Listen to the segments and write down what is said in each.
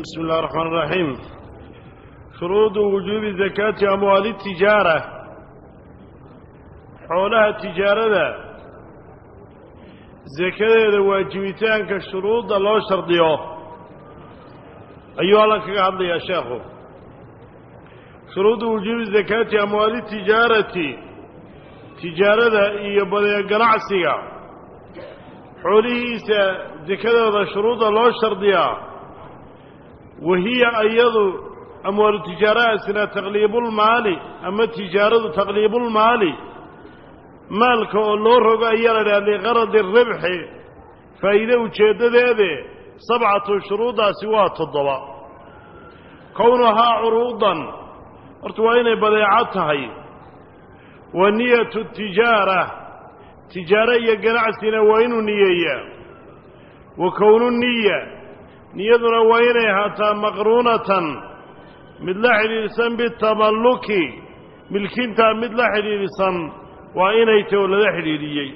بسم الله الرحمن الرحيم شروط وجوب زكاة أموال التجارة حولها التجارة زكاة واجبتان كشروط الله شرطيه أيها الله كقعد يا شيخ شروط وجوب زكاة أموال التجارة تجارة يبدأ قناعسية حوليسا زكاة شروط الله شرطيه وهي أيضا أموال التجارة سنة تغليب المال أما التجارة تغليب المال مالك الله رقا يلا لغرض الربح فإذا وجد ذلك سبعة شروط سوات الضواء كونها عروضا ارتوين بضيعتها ونية التجارة تجارة يقنع سنة وين نية وكون النية niyaduna waa inay ahaataa maqruunatan mid la xidhiidhsan bitamalluki milkintaa mid la xidhiidhsan waa inay tahy oo lala xidhiidhiyey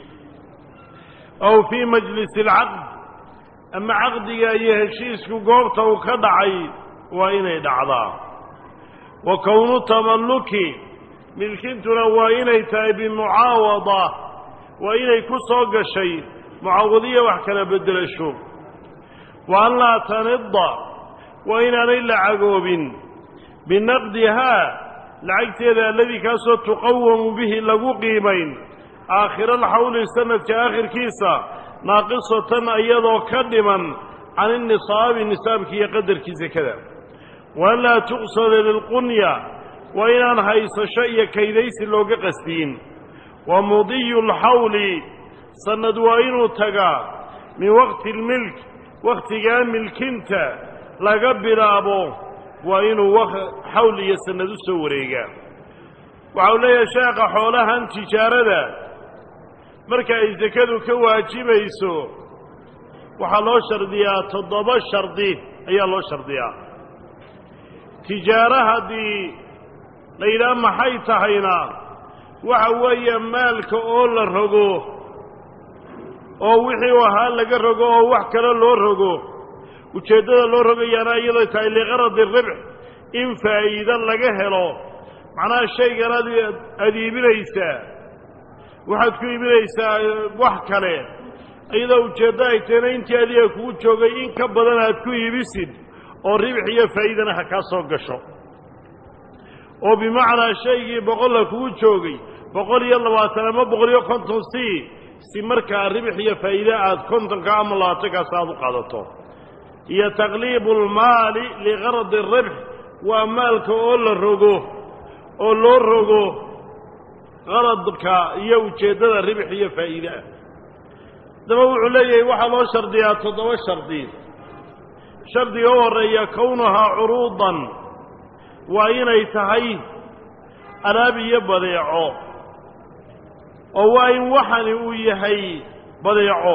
aw fii majlisi alcaqd ama caqdiga iyo heshiisku goobta uu ka dhacay waa inay dhacdaa wa kownu tamalluki milkintuna waa inay tahay bimucaawada waa inay ku soo gashay mucaawadiya wax kala beddelasho wa an laa tanida waa inaanay lacagoobin binaqdihaa lacagteeda alladii kaasoo tuqawamu bihi lagu qiimayn aakhira alxawli sanadka aakhirkiisa naaqisatan iyadoo ka dhiman can inisaabi nisaabki iyo qadarkii sekada wa an laa tuqsada lilqunya waa inaan haysasho iyo kaydaysi looga qasdiyin wa mudiyu lxawli sanad waa inuu tagaa min waqti lmilk wakhtigaa milkinta laga bilaabo waa inuu xawl iyo sanad u soo wareegaa waxa uu leeyahay sheekha xoolahan tijaarada marka ay sekadu ka waajibayso waxaa loo shardiyaa toddoba shardi ayaa loo shardiyaa tijaaro haddii la yidhaha maxay tahayna waxa weeye maalka oo la rogo oo wixii u ahaa laga rogo oo wax kale loo rogo ujeeddada loo rogayaana iyadoo tahay liqaradi ribx in faa'iido laga helo macnaha shaygan ad aad iibinaysaa waxaad ku iibinaysaa wax kale iyadoo ujeeddo ay tahayna intii adiga kugu joogay in ka badan aad ku iibisid oo ribx iyo faa'iidana ha kaa soo gasho oo bimacnaa shaygii boqolla kugu joogay boqol iyo labaatan ama boqol iyo konton si si markaa ribx iyo faa'iide aad kontonka ama labaatankaas aad u qaadato iyo taqliibu almaali liqaradi ribx waa maalka oo la rogo oo loo rogo qaradka iyo ujeeddada ribx iyo faa'iide ah daba wuxuu leeyahay waxaa loo shardiyaa toddoba shardi shardiga u horreeya kownuhaa curuudan waa inay tahay alaab iyo badeeco oo waa in waxani uu yahay badeeco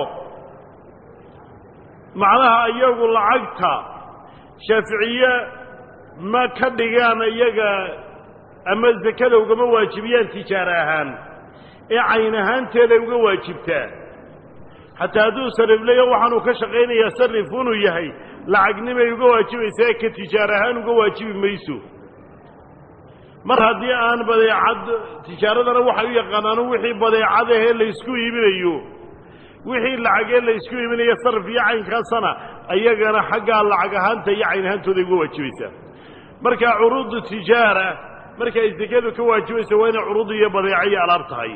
macnaha iyagu lacagta shaaficiye ma ka dhigaan iyaga ama sekada ugama waajibiyaan tijaaro ahaan ee cayn ahaanteeday uga waajibtaa xataa hadduu sarifleyo waxaanuu ka shaqaynayaa sarif inuu yahay lacagnimay uga waajibaysaa ee ka tijaaro ahaan uga waajibi mayso mar haddii aan badeecad tijaaradana waxay u yaqaanaano wixii badeecadahee laysku iibinayo wixii lacagee laysku iibinayo sarf iyo caynkaasana ayagana xaggaa lacag ahaanta iyo cayn ahaantooday uga waajibaysaa marka curuudu tijaara marka ay sekadu ka waajibaysa waa inay curuud iyo badeeco iyo alaab tahay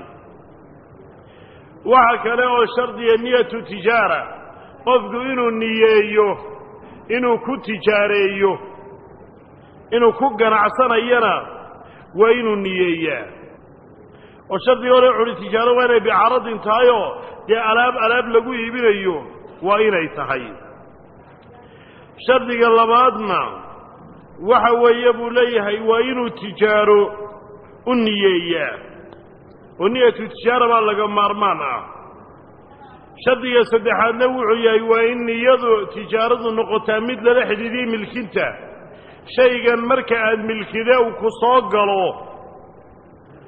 waxa kale oo shardiya niyatu tijaara qofku inuu niyeeyo inuu ku tijaareeyo inuu ku ganacsanayana waa inuu niyeeyaa oo shardiga hore culi tijaaro waa inay bicaradin tahayoo dee alaab alaab lagu iibinayo waa inay tahay shardiga labaadna waxa weeye buu leeyahay waa inuu tijaaro u niyeeyaa oo niyatu tijaara baa laga maarmaan ah shardiga saddexaadna wuxuu yahay waa in niyadu tijaaradu noqotaa mid lala xidhiidiyey milkinta shaygan marka aad milkide uu ku soo galo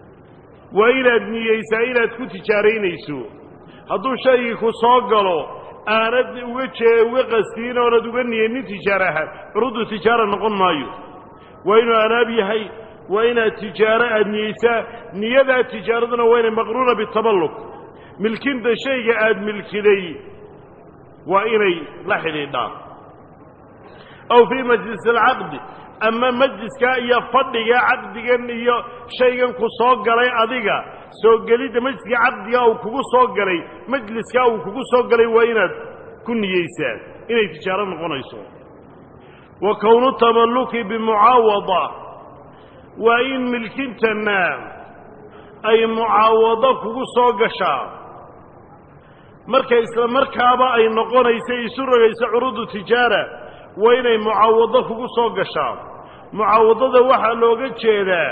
waa inaad niyeysaa inaad ku tijaaraynayso hadduu shaygii ku soo galo aanad uga jee uga qastiin oonad uga niyeynin tijaara ahaan curudu tijaara noqon maayo waa inuu alaab yahay waa inaad tijaaro aad niyeysaa niyadaa tijaaraduna waa inay maqruuna bitaballuk milkinta shayga aad milkiday waa inay la xidhiidhaan aw fii majlis alcaqdi ama majliskaa iyo fadhiga caqdigan iyo shaygan ku soo galay adiga soo gelidda majliska caqdiga uu kugu soo galay majliskaa uu kugu soo galay waa inaad ku niyeysaa inay tijaaro noqonayso wa kownu tamalluki bimucaawada waa in milkintanna ay mucaawado kugu soo gashaa marka isla markaaba ay noqonayso isu rogayso curudu tijaara waa inay mucaawado kugu soo gashaa mucaawadada waxaa looga jeedaa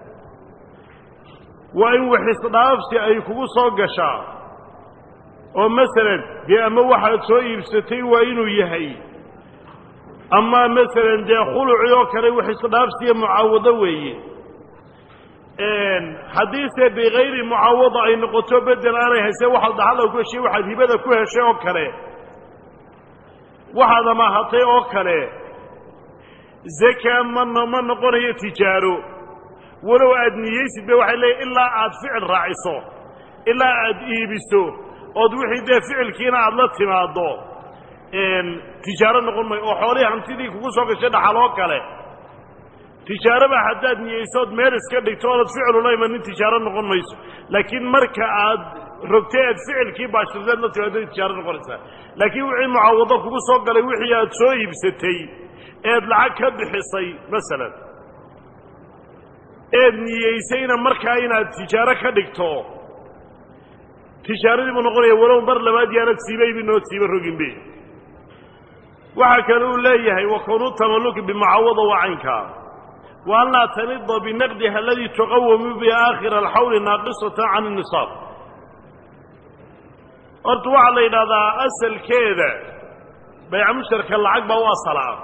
waa in waxisdhaafsi ay kugu soo gashaa oo masalan dee ama waxaad soo iibsatay waa inuu yahay ama masalan dee khuluci oo kale waxisdhaafsiya mucaawado weeye haddiise bikayri mucaawada ay noqoto bedel aanay hayse waxaad dhaxala ku heshay waxaad hibada ku heshay oo kale waxaad amaahatay oo kale zaka ma ma noqonayo tijaaro walow aad niyeysid ba waxay leeyiin ilaa aad ficil raaciso ilaa aad iibiso ood wixii dee ficilkiina aad la timaaddo tijaaro noqon mayo oo xoolihii hantidii kugu soo gashay dhaxal oo kale tijaaraba haddaad niyeysood meel iska dhigto oonad ficilula imanin tijaaro noqon mayso laakiin marka aad rogtay aad ficilkii baashirteed la timaado tijaaro noqonaysaa laakiin wixii mucaawado kugu soo galay wixii aad soo iibsatay eed lacag ka bixisay masalan eed niyeysayna markaa inaad tijaaro ka dhigto tijaaradii buu noqonaya walow mar labaad yaanad siibaybi noo siiba roginbe waxaa kale uu leeyahay wa kunu tamalluki bimucaawada waa caynkaa wa an laa tanida binaqdiha aladii tuqawamu bi aakhira alxawli naaqisatan can الnisaab horta waxaa la yidhahdaa asalkeeda bayca mushtarka lacag baa u asalaa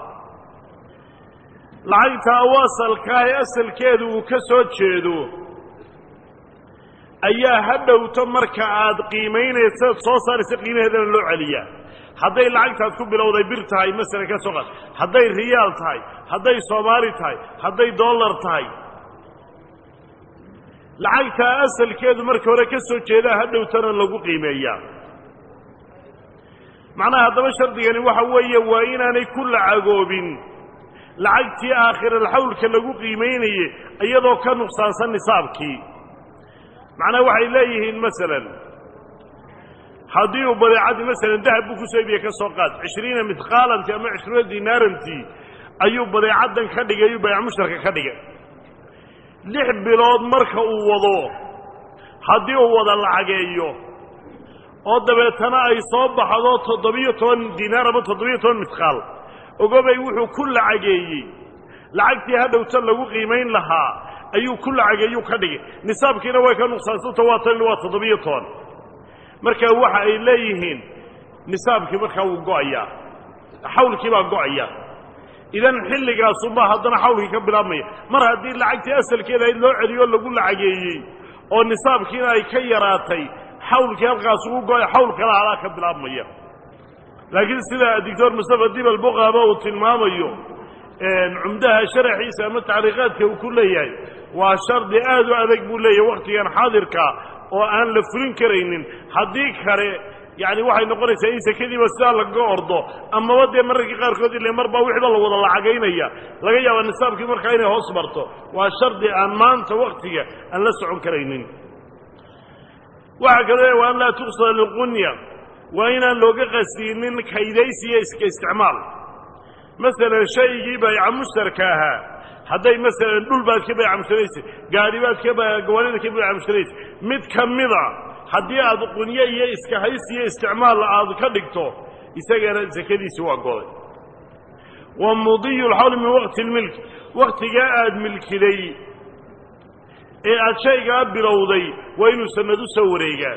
lacagtaa u asalkaa ee asalkeedu uu ka soo jeedo ayaa ha dhowto marka aad qiimaynaysa soo saaraysa qiimaheedana loo celiyaa hadday lacagtaad ku bilowday bir tahay masalan ka soo qaad hadday riyaal tahay hadday soomaali tahay hadday dollar tahay lacagtaa asalkeedu marka hore ka soo jeedaa ha dhowtana lagu qiimeeyaa macnaha haddaba shardigani waxa weeye waa inaanay ku lacagoobin lacagtii aakhiralxawlka lagu qiimaynayey iyadoo ka nuqsaansan nisaabkii macnaha waxay leeyihiin masalan haddii uu badeecadii masalan dahab buu kusoo iibiye ka soo qaad cishriina midqaalanti ama cishruuna dinaarantii ayuu badeecaddan ka dhigay ayuu bayc mushtarka ka dhigay lix bilood marka uu wado haddii uu wada lacageeyo oo dabeetana ay soo baxdo toddobiyo toban dinaar ama toddobiyo toban midqaal ogobay wuxuu ku lacageeyey lacagtii hadhowta lagu qiimayn lahaa ayuu ku lacageeyuu ka dhigay nisaabkiina way ka nuqsaansanto waa tan waa toddobiyo toban marka waxa ay leeyihiin nisaabkii markaa wuu go'ayaa xawlkii baa go'aya idan xilligaasunbaa haddana xawlkii ka bilaabmaya mar haddii lacagtii asalkeeda ayd loo celiyo lagu lacageeyey oo nisaabkiina ay ka yaraatay xawlkii halkaas ugu go'ay xawl kala halaa ka bilaabmaya laakiin sida doctor mustafa dibal buqaaba uu tilmaamayo cumdaha sharaxiisa ama tacriiqaadka uu ku leeyahay waa shardi aad u adag buu leeyahay wakhtigan xaadirka oo aan la fulin karaynin haddii kale yani waxay noqonaysaa in sekadiiba sidaa lagaga ordo amaba dee mararkii qaarkood ile mar baa wixiiba la wada lacagaynaya laga yaaba nisaabkii markaa inay hoos marto waa shardi aan maanta waktiga aan la socon karaynin waxaa kaloo waa an laa tuqsada liqunya waa inaan looga qasdinin kaydaysiyo iska isticmaal masalan shaygii bayca mushtarka ahaa hadday masalan dhul baad ka bayca mushtaraysa gaari baad ka gawaanida ka bayca mushtaraysa mid ka mida haddii aad qunyo iyo iska hays iyo isticmaal aad ka dhigto isagana sakadiisi waa goday wa mudiyu lxawli min waqti lmilk waktigaa aad milkiday ee aad shaygaa bilowday waa inuu sanad u soo wareegaa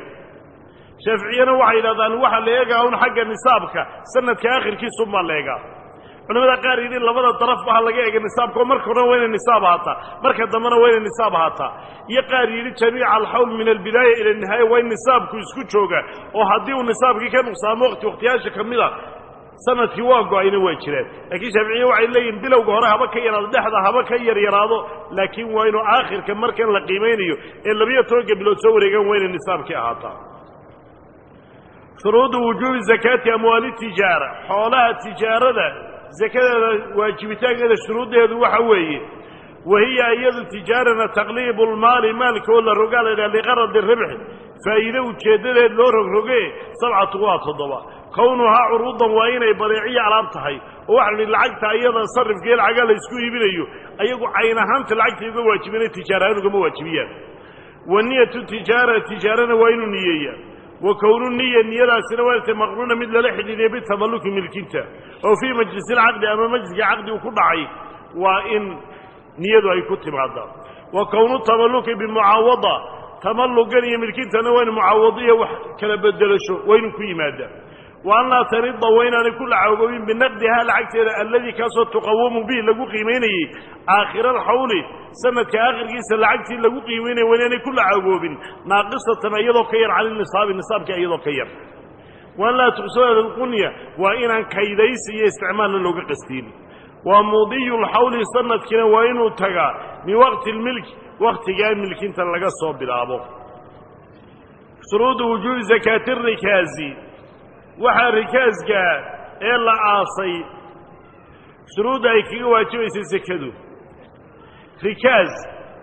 shaaficiyana waxay yidhahdaan waxaa la eegaa un xagga nisaabka sanadka akhirkiisunbaa la eegaa culamada qaar yidhi labada darafba ha laga ega nisaabka oo marka horena waa inay nisaab ahaataa marka dambena waa inay nisaab ahaataa iyo qaar yidhi jamiica alxawl min albidaaya ila nihaaya waa in nisaabku isku jooga oo haddii uu nisaabkii ka nuqsaamo waqti waqtiyaasha ka mid a sanadkii waa go-ayna waa jiraan laakiin shaaficiye waxay leeyihin bilowga hore haba ka yaraado dhexda haba ka yar yaraado laakiin waa inuu aakhirka markan la qiimaynayo ee labiyo tobanka bilood soo wareegaan waa inay nisaabkii ahaataa shuruudu wujuubi zakaati amwaali tijaara xoolaha tijaarada sakadeeda waajibitaankeeda shuruuddeedu waxa weeye wahiya iyadu tijaarana taqliibu lmaali maalka oo la rogaa la yidhaha liqaradi ribxi faa'iide ujeeddadeed loo rogroge sabcatu waa toddoba kownuhaa curuudan waa inay badeeciya alaab tahay oo waxaa idhi lacagta iyada sarifkii lacaga la isku iibinayo ayagu cayn ahaanta lacagta uga waajibina tijaarahaan ugama waajibiyaan wa niyatu tijaara tijaarana waa inuu niyeeyaa wa kownu niya niyadaasina waata maqruuna mid lala xidhiidiyay bitamalluki milkinta oo fii majlisilcaqdi ama majliska caqdi uu ku dhacay waa in niyadu ay ku timaadaan wa kownu tamalluki bimucaawada tamallugan iyo milkintana waa inu mucaawadiyo wax kala bedelasho waa inuu ku yimaadaa wa an laa tanida waa inaanay ku lacagoobin binaqdihaa lacagteeda alladii kaasoo tuqawamu bihi lagu qiimaynayey aakhira alxawli sanadka aakhirkiisa lacagtii lagu qiimaynaya waa inaanay ku lacagoobin naaqisatan iyadoo ka yar cani nisaabi nisaabka iyadoo ka yar wa an laa tuqsada lqunya waa inaan kaydaysi iyo isticmaalna looga qastiin wa mudiyu lxawli sanadkiina waa inuu tagaa min waqti lmilki wakhtigaa milkinta laga soo bilaabo shuruudu wujuubi zakaati rikaazi waxaa rikaaska ee la aasay shuruudda ay kaga waajibaysay sekadu rikaas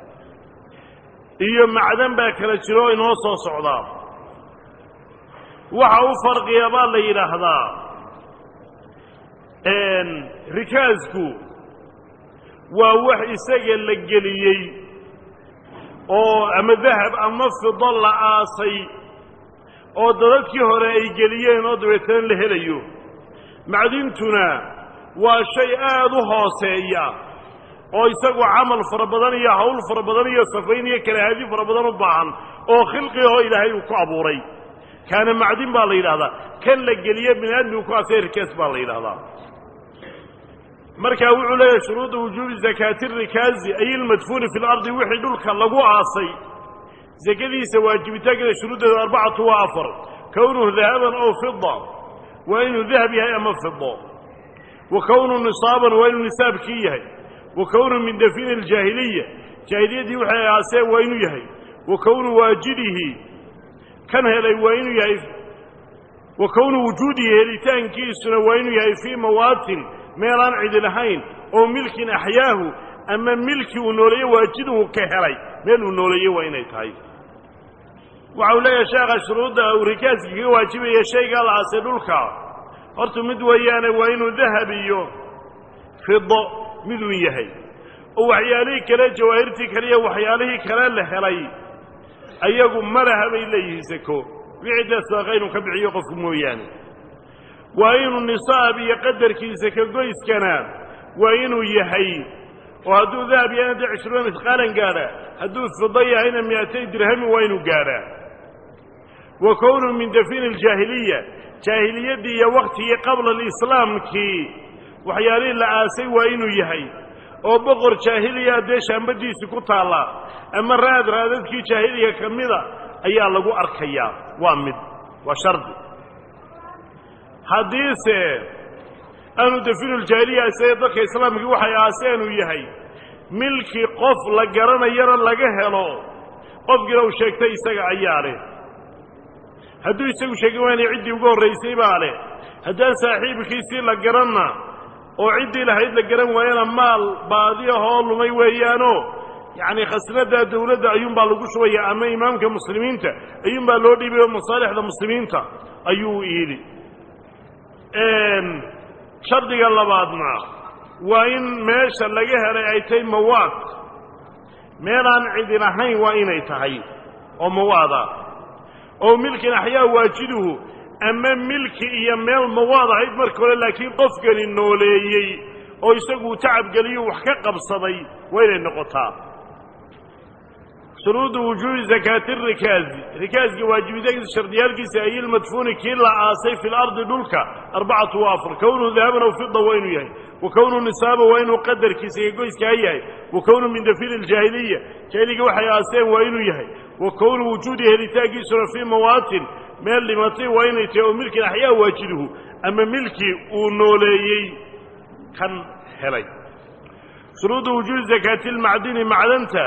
iyo macdan baa kala jiro oo inoo soo socdaa waxa u farqiya baa la yidhaahdaa rikaasku waa wax isaga la geliyey oo ama dahab ama fido la aasay oo dadadkii hore ay geliyeen oo dabeetana la helayo macdintuna waa shay aad u hooseeya oo isagu camal fara badan iyo hawl fara badan iyo safayn iyo kalahaadi fara badan u baahan oo khilqigoo ilaahay uu ku abuuray kaana macdin baa la yidhahdaa kan la geliye bini aadmigu ku aasay rikaas baa la yidhahdaa markaa wuxuu leeyahay shuruuda wujuubi zakaati rikaazi ay ilmadfuuni fi lardi wixii dhulka lagu aasay sakadiisa waajibitaankeeda shuruuddeedu arbacatu waa afar kownuhu dahaban ow fida waa inuu dahab yahay ama fido wa kownuhu nisaaban waa inuu nisaabkii yahay wa kownuhu min dafini aljaahiliya jaahiliyaddii waxay aaseen waa inuu yahay wa kownu waajidihi kan helay waa inuu yahay wa kownu wujuudihi helitaankiisuna waa inuu yahay fii mawaatin meelaan cidi lahayn oo milkin axyaahu ama milki uu nooleeye waajiduhu ka helay meel uu nooleeye waa inay tahay waxa uu leeyahay sheekha shuruudda uu rikaaska kaga waajibaya shaygaa la aasay dhulka horta mid weeyaane waa inuu dahab iyo fido miduu yahay oo waxyaalihii kale jawaahirtii kale iyo waxyaalihii kale la helay ayagu malaha bay leeyihiin sako wixii dee sadaqa inuu ka bixiyo qofku mooyaane waa inuu nisaab iyo qadarkiisa ka goyskana waa inuu yahay oo hadduu dahab yahayna dee cishruuna misqaalan gaadha hadduu fido yahayna miatay dirhami waa inuu gaadhaa wa kownuhu min dafini aljaahiliya jaahiliyaddii iyo waktigii qabla alislaamkii waxyaalihii la aasay waa inuu yahay oo boqor jaahiliya dee shaambadiisi ku taalla ama raad raadadkii jaahiliga ka mida ayaa lagu arkayaa waa mid waa shardi haddiise aanu dafinuuljaahiliya isaga dadka islaamkii waxay aaseen uu yahay milkii qof la garanayana laga helo qofkiina uu sheegtay isaga ayaa leh hadduu isagu sheegin waanay ciddii ugu horraysay baa leh haddaan saaxiibkiisii la garanna oo ciddii lahayd la garan waayana maal baadi ahoo lumay weeyaanoo yacni khasnadda dawladda ayuunbaa lagu shubaya ama imaamka muslimiinta ayuunbaa loo dhiibay oo masaalixda muslimiinta ayuu yidhi shardiga labaadna waa in meesha laga helay ay tahay mawaad meelaan cidin ahayn waa inay tahay oo mawaada oo milkin axyaa waajiduhu ama milki iyo meel mawaad ahayd marka hore laakiin qofkani nooleeyey oo isagu tacabgeliyo wax ka qabsaday waa inay noqotaa shuruudu wujuubi zakaati rikaazi rikaaska waajibitaankiisa shardiyaalkiisa ay ilmadfuuni kii la aasay fi lardi dhulka arbacatu wa afar kownuhu dahaban aw fida waa inuu yahay wa kownuhu nisaaba waa inuu qadarkiisa iyo goyskaa yahay wa kownuhu min dafiri ljaahiliya jaahiliga waxay aaseen waa inuu yahay wa kownu wujuudi helitaankiisuna fii mawaatin meel dhimatay waa inay tahay oo milkin axyaa waajiduhu ama milkii uu nooleeyey kan helay shuruudu wujuubi zakaati lmacdini macdanta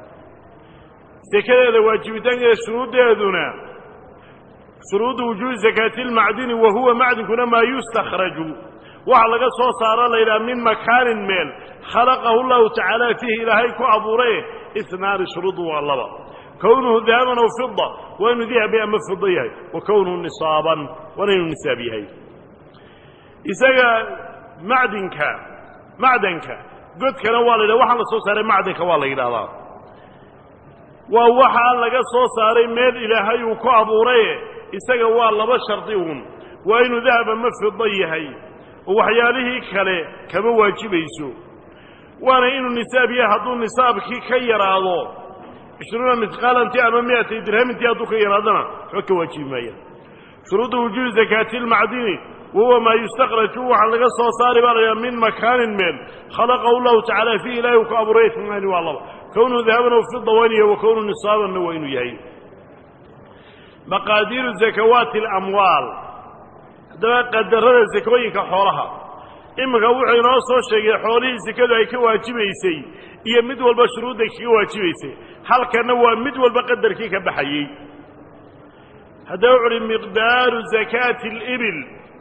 sekadeeda waajibitaankeeda shuruuddeeduna shuruudu wujuubi zakaati lmacdini wa huwa macdinkuna maa yustakhraju waxa laga soo saaro laydhaha min makaanin meel khalaqahu llahu tacaala fiihi ilaahay ku abuuraye isnaani shuruudu waa laba kownuhu dahaban aw fida waa inuu dahabi ama fido yahay wa kownuhu nisaaban waana inuu nisaab yahay isaga macdinka macdanka godkana waa la yidhaha waxaa la soo saaray macdanka waa la yidhahdaa waa waxaa laga soo saaray meel ilaahay uu ku abuuraye isaga waa laba shardi uun waa inuu dahab ama fido yahay oo waxyaalihii kale kama waajibayso waana inuu nisaab yahay hadduu nisaabkii ka yaraado cishruuna misqaalantii ama miatay dirhamintii hadduu ka yaraadana waxba ka waajibi maaya shuruudu wujuubi zakaati lmacdini wahuwa maa yustakhraju waxaa laga soo saari baa laydhaha min makaanin meel khalaqahu llahu tacaala fiihi ilahi uu ku abuuray isnaani waa laba kownuhu dahaban aw fida waa inuu yahay wa kownuhu nisaabanna waa inuu yahay maqaadiiru zakawaati alamwaal haddaba qadarada sakooyinka xoolaha iminka wuxuu inoo soo sheegay xoolihii sekadu ay ka waajibaysay iyo mid walba shuruudday kaga waajibaysay halkanna waa mid walba qadarkii ka baxayey haddaba wuxu uhi miqdaaru zakaati alibil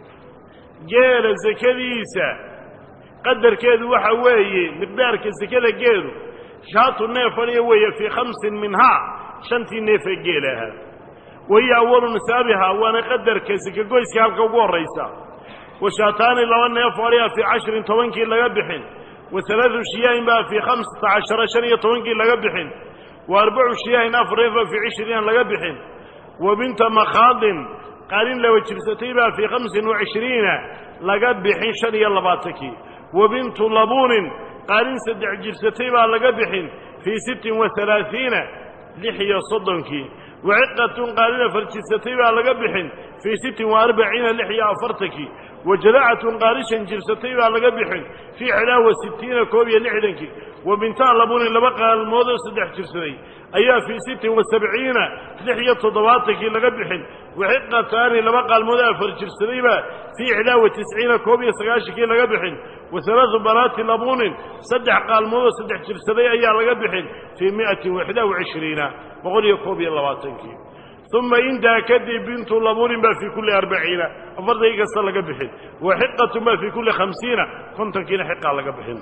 geela sekadiisa qadarkeedu waxa weeye miqdaarka sekada geelu shaatu neef adhiya weeye fii khamsin minhaa shantii neefee geela ahaa wahiya awalu nisaabihaa waana qadarka sekagoyska halka ugu horraysa wa shaataani laba neef adhiya fii cashirin tobankii laga bixin wa alaadu shiyaahin baa fii khamsata cashara shan iyo tobankii laga bixin wa arbacu shiyaahin afar neefbaa fii cishriina laga bixin wa binta makhaadin qaalin laba jirsatay baa fii khamsin wa cishriina laga bixin shan iyo labaatankii wa bintu labuunin qaalin saddex jirsatay baa laga bixin fii sittin wa alaaiina lix iyo soddonkii wa ciqatun qaalin afar jirsatay baa laga bixin fii sittin wa arbaciina lix iyo afartankii wa jadacatun qaalishan jirsatay baa laga bixin fii xilaa wa sittiina koob iyo lixdankii wa bintaa labuunin laba qaalmood oo saddex jirsaday ayaa fii sittin wa sabciina lix iyo toddobaatankii laga bixin waxiqataani laba qaalmood afar jirsadayba fii ixdaa wa tisciina koob iyo sagaashankii laga bixin wa alaau banaati labuunin saddex qaalmood oo saddex jirsaday ayaa laga bixin fii miatin waxdaa wa cishriina boqol iyo koob iyo labaatankii uma intaa kadib bintu labuunin baa fii kulli arbaciina afartankii kasta laga bixin wa xiqatun baa fii kulli khamsiina kontonkiina xiqaa laga bixin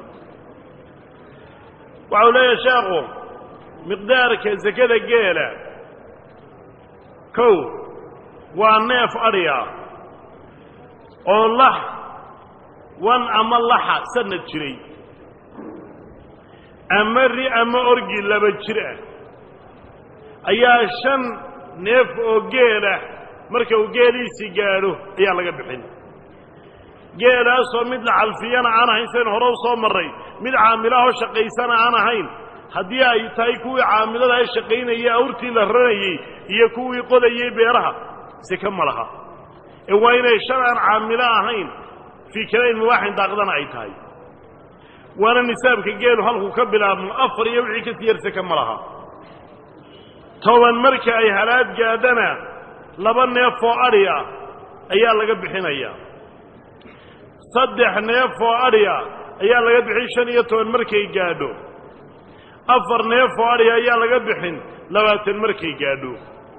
waxau leeyahay sheekhu miqdaarka sekada geela kow waa neef adhiya oo lax wan ama laxa sanad jiray ama ri ama orgi laba jir ah ayaa shan neef oo geelah marka uu geeliisii gaadho ayaa laga bixin geelaasoo mid la calfiyana aan ahayn sayn hore u soo marray mid caamilahoo shaqaysana aan ahayn haddii ay tahay kuwii caamilada ay shaqaynayey awrtii la ranayey iyo kuwii qodayey beeraha seke ma laha ee waa inay shan aan caamilo ahayn fii kalayn mubaaxin daaqdana ay tahay waana nisaabka geelu halkuu ka bilaabmo afar iyo wixii ka sii yar seke ma laha toban marka ay halaad gaadhana laba neef oo adhi ah ayaa laga bixinayaa saddex neef oo adhi ah ayaa laga bixin shan iyo toban markay gaadho afar neef oo adhi ayaa laga bixin labaatan markay gaadho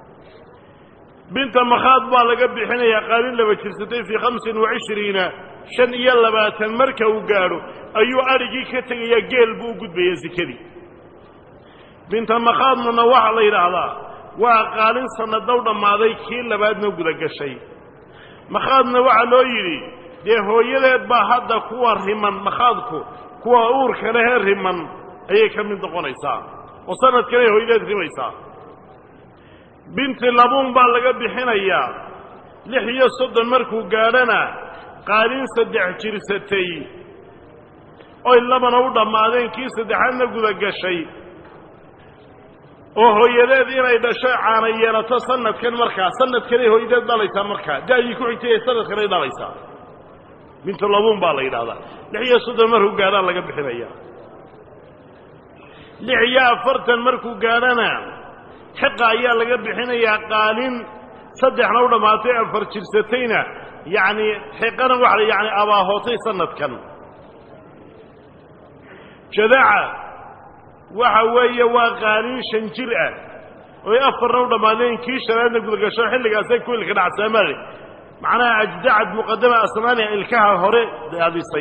binta makhaad baa laga bixinayaa qaalin laba jirsatay fii khamsin wa cishriina shan iyo labaatan marka uu gaadho ayuu adhigii ka tegayaa geel buu u gudbayaa sekadii binta makhaadnana waxaa la yidhaahdaa waa qaalin sannadow dhammaaday kii labaadna guda gashay makhaadna waxaa loo yidhi dee hooyadeed baa hadda kuwa riman makhaadku kuwa uurka lehee riman ayay ka mid noqonaysaa oo sanadkanay hooyadeed rimaysaa binti labuun baa laga bixinayaa lix iyo soddon markuu gaadhana qaalin saddex jirsatay oy labana u dhammaadeen kii saddexaadna guda gashay oo hooyadeed inay dhasho caana yeelato sanadkan markaa sanadkanay hooyadeed dhalaysaa markaa da-dii ku xigtay ee sanadkanay dhalaysaa bintulabuun baa la yidhahdaa lix iyo soddon markuu gaadhaa laga bixinaya lix iyo afartan markuu gaadhana xiqa ayaa laga bixinayaa qaalin saddexna u dhammaatay afar jirsatayna yacni xiqana waxa yani abaahootay sanadkan jadaca waxa weeye waa qaalin shan jir ah oy afarna u dhammaadeen kii shanaadna gudagasho xilligaasay ku ilka dhacsaamale macnaha ajdacad muqadama asnaaniha ilkaha hore daadisay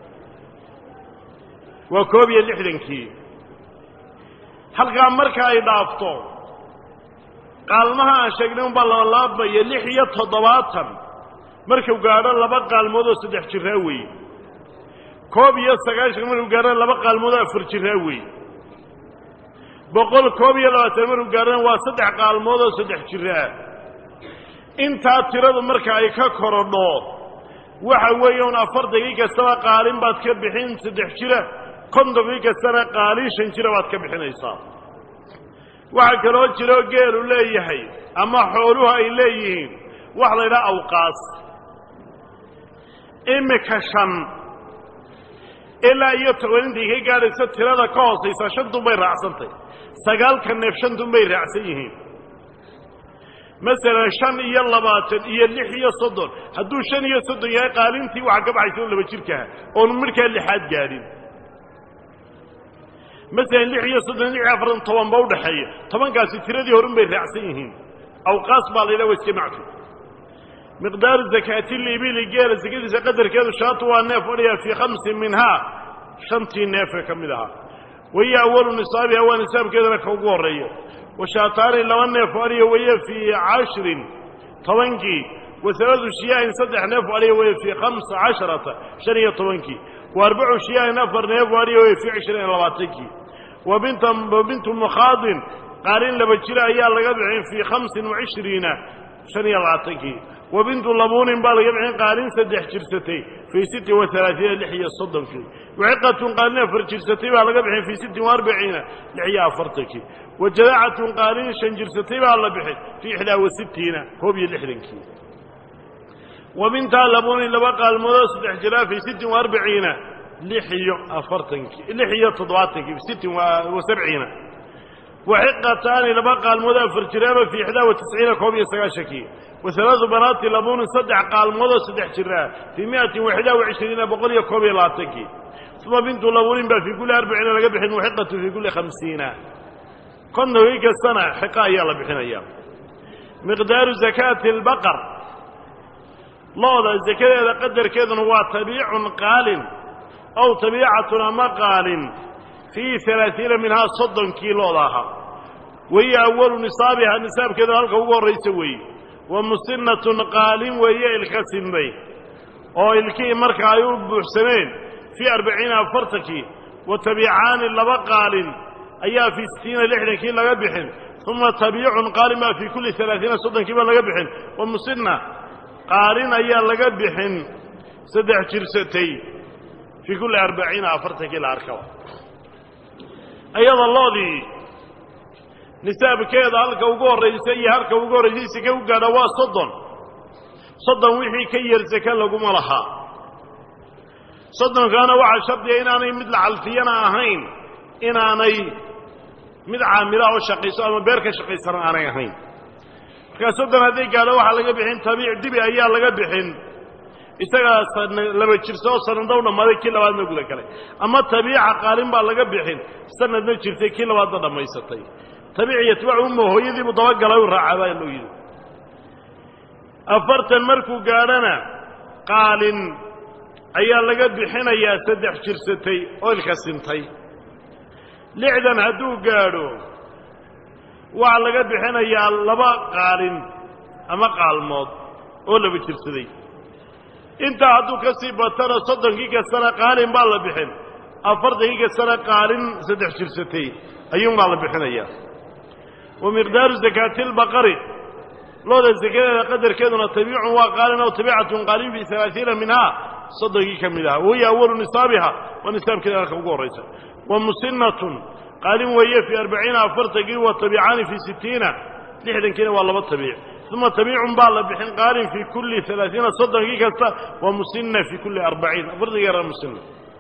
waa koob iyo lixdankii halkaa marka ay dhaafto qaalmaha aan sheegnay unbaa labalaabmaya lix iyo toddobaatan markuu gaadho laba qaalmood oo saddex jiraa weeye koob iyo sagaashan markuu gaadho laba qaalmood oo afar jiraa weeye boqol koob iyo labaatan markuu gaadhona waa saddex qaalmood oo saddex jiraa intaa tiradu marka ay ka korodho waxa weeye un afartankii kastaba qaalin baad ka bixin saddex jira kontonkii kastana qaalin shan jira baad ka bixinaysaa waxaa kaloo jiroo geelu leeyahay ama xooluhu ay leeyihiin waxa la yidhaha awqaas imika shan ilaa iyo toban intay ka gaadhayso tirada ka hoosaysa shantun bay raacsantay sagaalka neef shantun bay raacsan yihiin masalan shan iyo labaatan iyo lix iyo soddon hadduu shan iyo soddon yahay qaalintii waxaa ka baxaysa o laba jirkaha oonu midhkaa lixaad gaadhin masalan lix iyo soddon lix iyo afartan toban ba udhaxeeya tobankaasi tiradii horun bay raacsan yihiin awqaas baa la yidhaha wa iska macfi miqdaaru zakaati libili geela sakadiisa qadarkeedu shaatu waa neef odhaya fii khamsin minhaa shantii neefee ka mid ahaa wahiya awalu nisaabiha waa nisaabkeedana ka ugu horreeya washaataani laba neef adhiya weeye fii cashirin tobankii wasaladu shiyaahin saddex neef adhiya weeye fii khamsa casharata shan iyo tobankii wa arbacu shiyaahin afar neef adhiya weye fii cishrin iyo labaatankii wa binta wa bintu mukhaadin qaalin laba jira ayaa laga bixin fii khamsin wa cishriina shan iyo labaatankii wa bintu labuunin baa laga bixin qaalin saddex jirsatay fii sittin wa alaaiina lix iyo soddonkii waciqatun qaalin afar jirsatay baa laga bixin fii sittin wa arbaciina lix iyo afartankii wa jadaacatun qaalin shan jirsatay baa la bixin fii ixdaa wa sittiina koob iyo lixdankii wa bintaa labuunin laba qaalmoodoo saddex jiraa fii sittin wa arbaciina lix iyo afartankii lix iyo toddobaatankii sittin wa sabciina waxiqataani laba qaalmood afar jiraaba fii ixdaa wa tisciina koob iyo sagaashankii wa halaadu banaati labuunin saddex qaalmoodoo saddex jiraa fii miatin wa ixdaa wa cishriina boqol iyo koob iyo labaatankii uma bintu labuunin baa fii kulli arbaciina laga bixin waxiqatu fii kulli khamsiina kontonkii kastana xiqa ayaa la bixinaya miqdaaru zakaati albaqar looda zakadeeda qadarkeeduna waa tabiicun qaalin ow tabiicatun ama qaalin fii alaaiina minhaa soddonkii looda ahaa wahiya awalu nisaabiha nisaabkeedu halka ugu horraysa weeye wa musinnatun qaalin weeye ilka sinday oo ilkihii marka ay u buuxsameen fii arbaciina afartankii wa tabiicaani laba qaalin ayaa fii sittiina lixdankii laga bixin uma tabiicun qaalin baa fii kulli alaaiina soddonkii baa laga bixin wa musinna qaalin ayaa laga bixin saddex jirsatay fii kulli arbaciina afartankii la arkaba ayada loodii nisaabkeeda halka ugu horraysa iyo halka ugu horraysay seke u gaadha waa soddon soddon wixii ka yar seke laguma lahaa soddonkaana waxaa shardiya inaanay mid la calfiyana ahayn inaanay mid caamila oo shaqayso ama beer ka shaqaysana aanay ahayn markaa soddon hadday gaadho waxaa laga bixin tabiic dibi ayaa laga bixin isagaas laba jirsa oo sanadna u dhammaaday kii labaadna guda galay ama tabiica qaalin baa laga bixin sanadna jirtay kii labaadna dhammaysatay tabiic yatbacu umma hooyadiibu dabagalay u raacaa baa loo yidhi afartan markuu gaadhana qaalin ayaa laga bixinayaa saddex jirsatay oo ilka sintay lixdan hadduu gaadho waxaa laga bixinayaa laba qaalin ama qaalmood oo laba jirsaday intaa hadduu ka sii batana soddonkii kastana qaalin baa la bixin afartankii kastana qaalin saddex jirsatay ayuunbaa la bixinayaa wa miqdaaru zakaati lbaqari looda sakadeeda qadarkeeduna tabiicun waa qaalin aw tabiicatun qaalin fii alaaiina minhaa soddonkii ka mid aha wahiya awalu nisaabiha waa nisaabkeeda halka ugu horraysa wa musinnatun qaalin weeye fii arbaciina afartankii wa tabiicaani fii sittiina lixdankiina waa laba tabiic uma tabiicun baa la bixin qaalin fii kulli alaaiina soddonkii kasta wa musinna fii kulli arbaciin afartankii yara musinna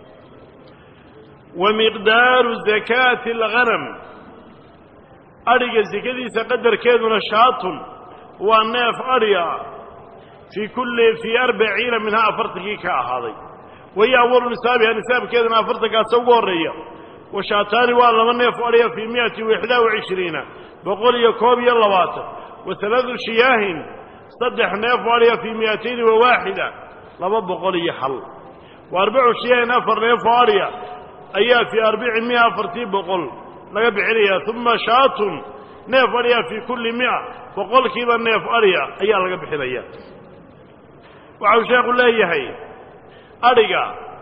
wa miqdaaru zakaati alghanam adhiga sekadiisa qadarkeeduna shaatun waa neef adhi ah fii kulli fii arbaciina minhaa afartankii ka ahaaday wahiya awalu nisaabiha nisaabkeeduna afartankaasa ugu horreeya wa shaataani waa laba neef adhiya fii miati waxdaa wa cishriina boqol iyo koob iyo labaatan wa halaadu shiyaahin saddex neef adhiya fii miatayni wa waaxida laba boqol iyo hal wa arbacu shiyaahin afar neef oo adhiya ayaa fii arbici mia afartii boqol laga bixinayaa uma shaatun neef adhiya fii kulli mia boqolkiiba neef adhiya ayaa laga bixinaya waxau sheekhu leeyahay adhiga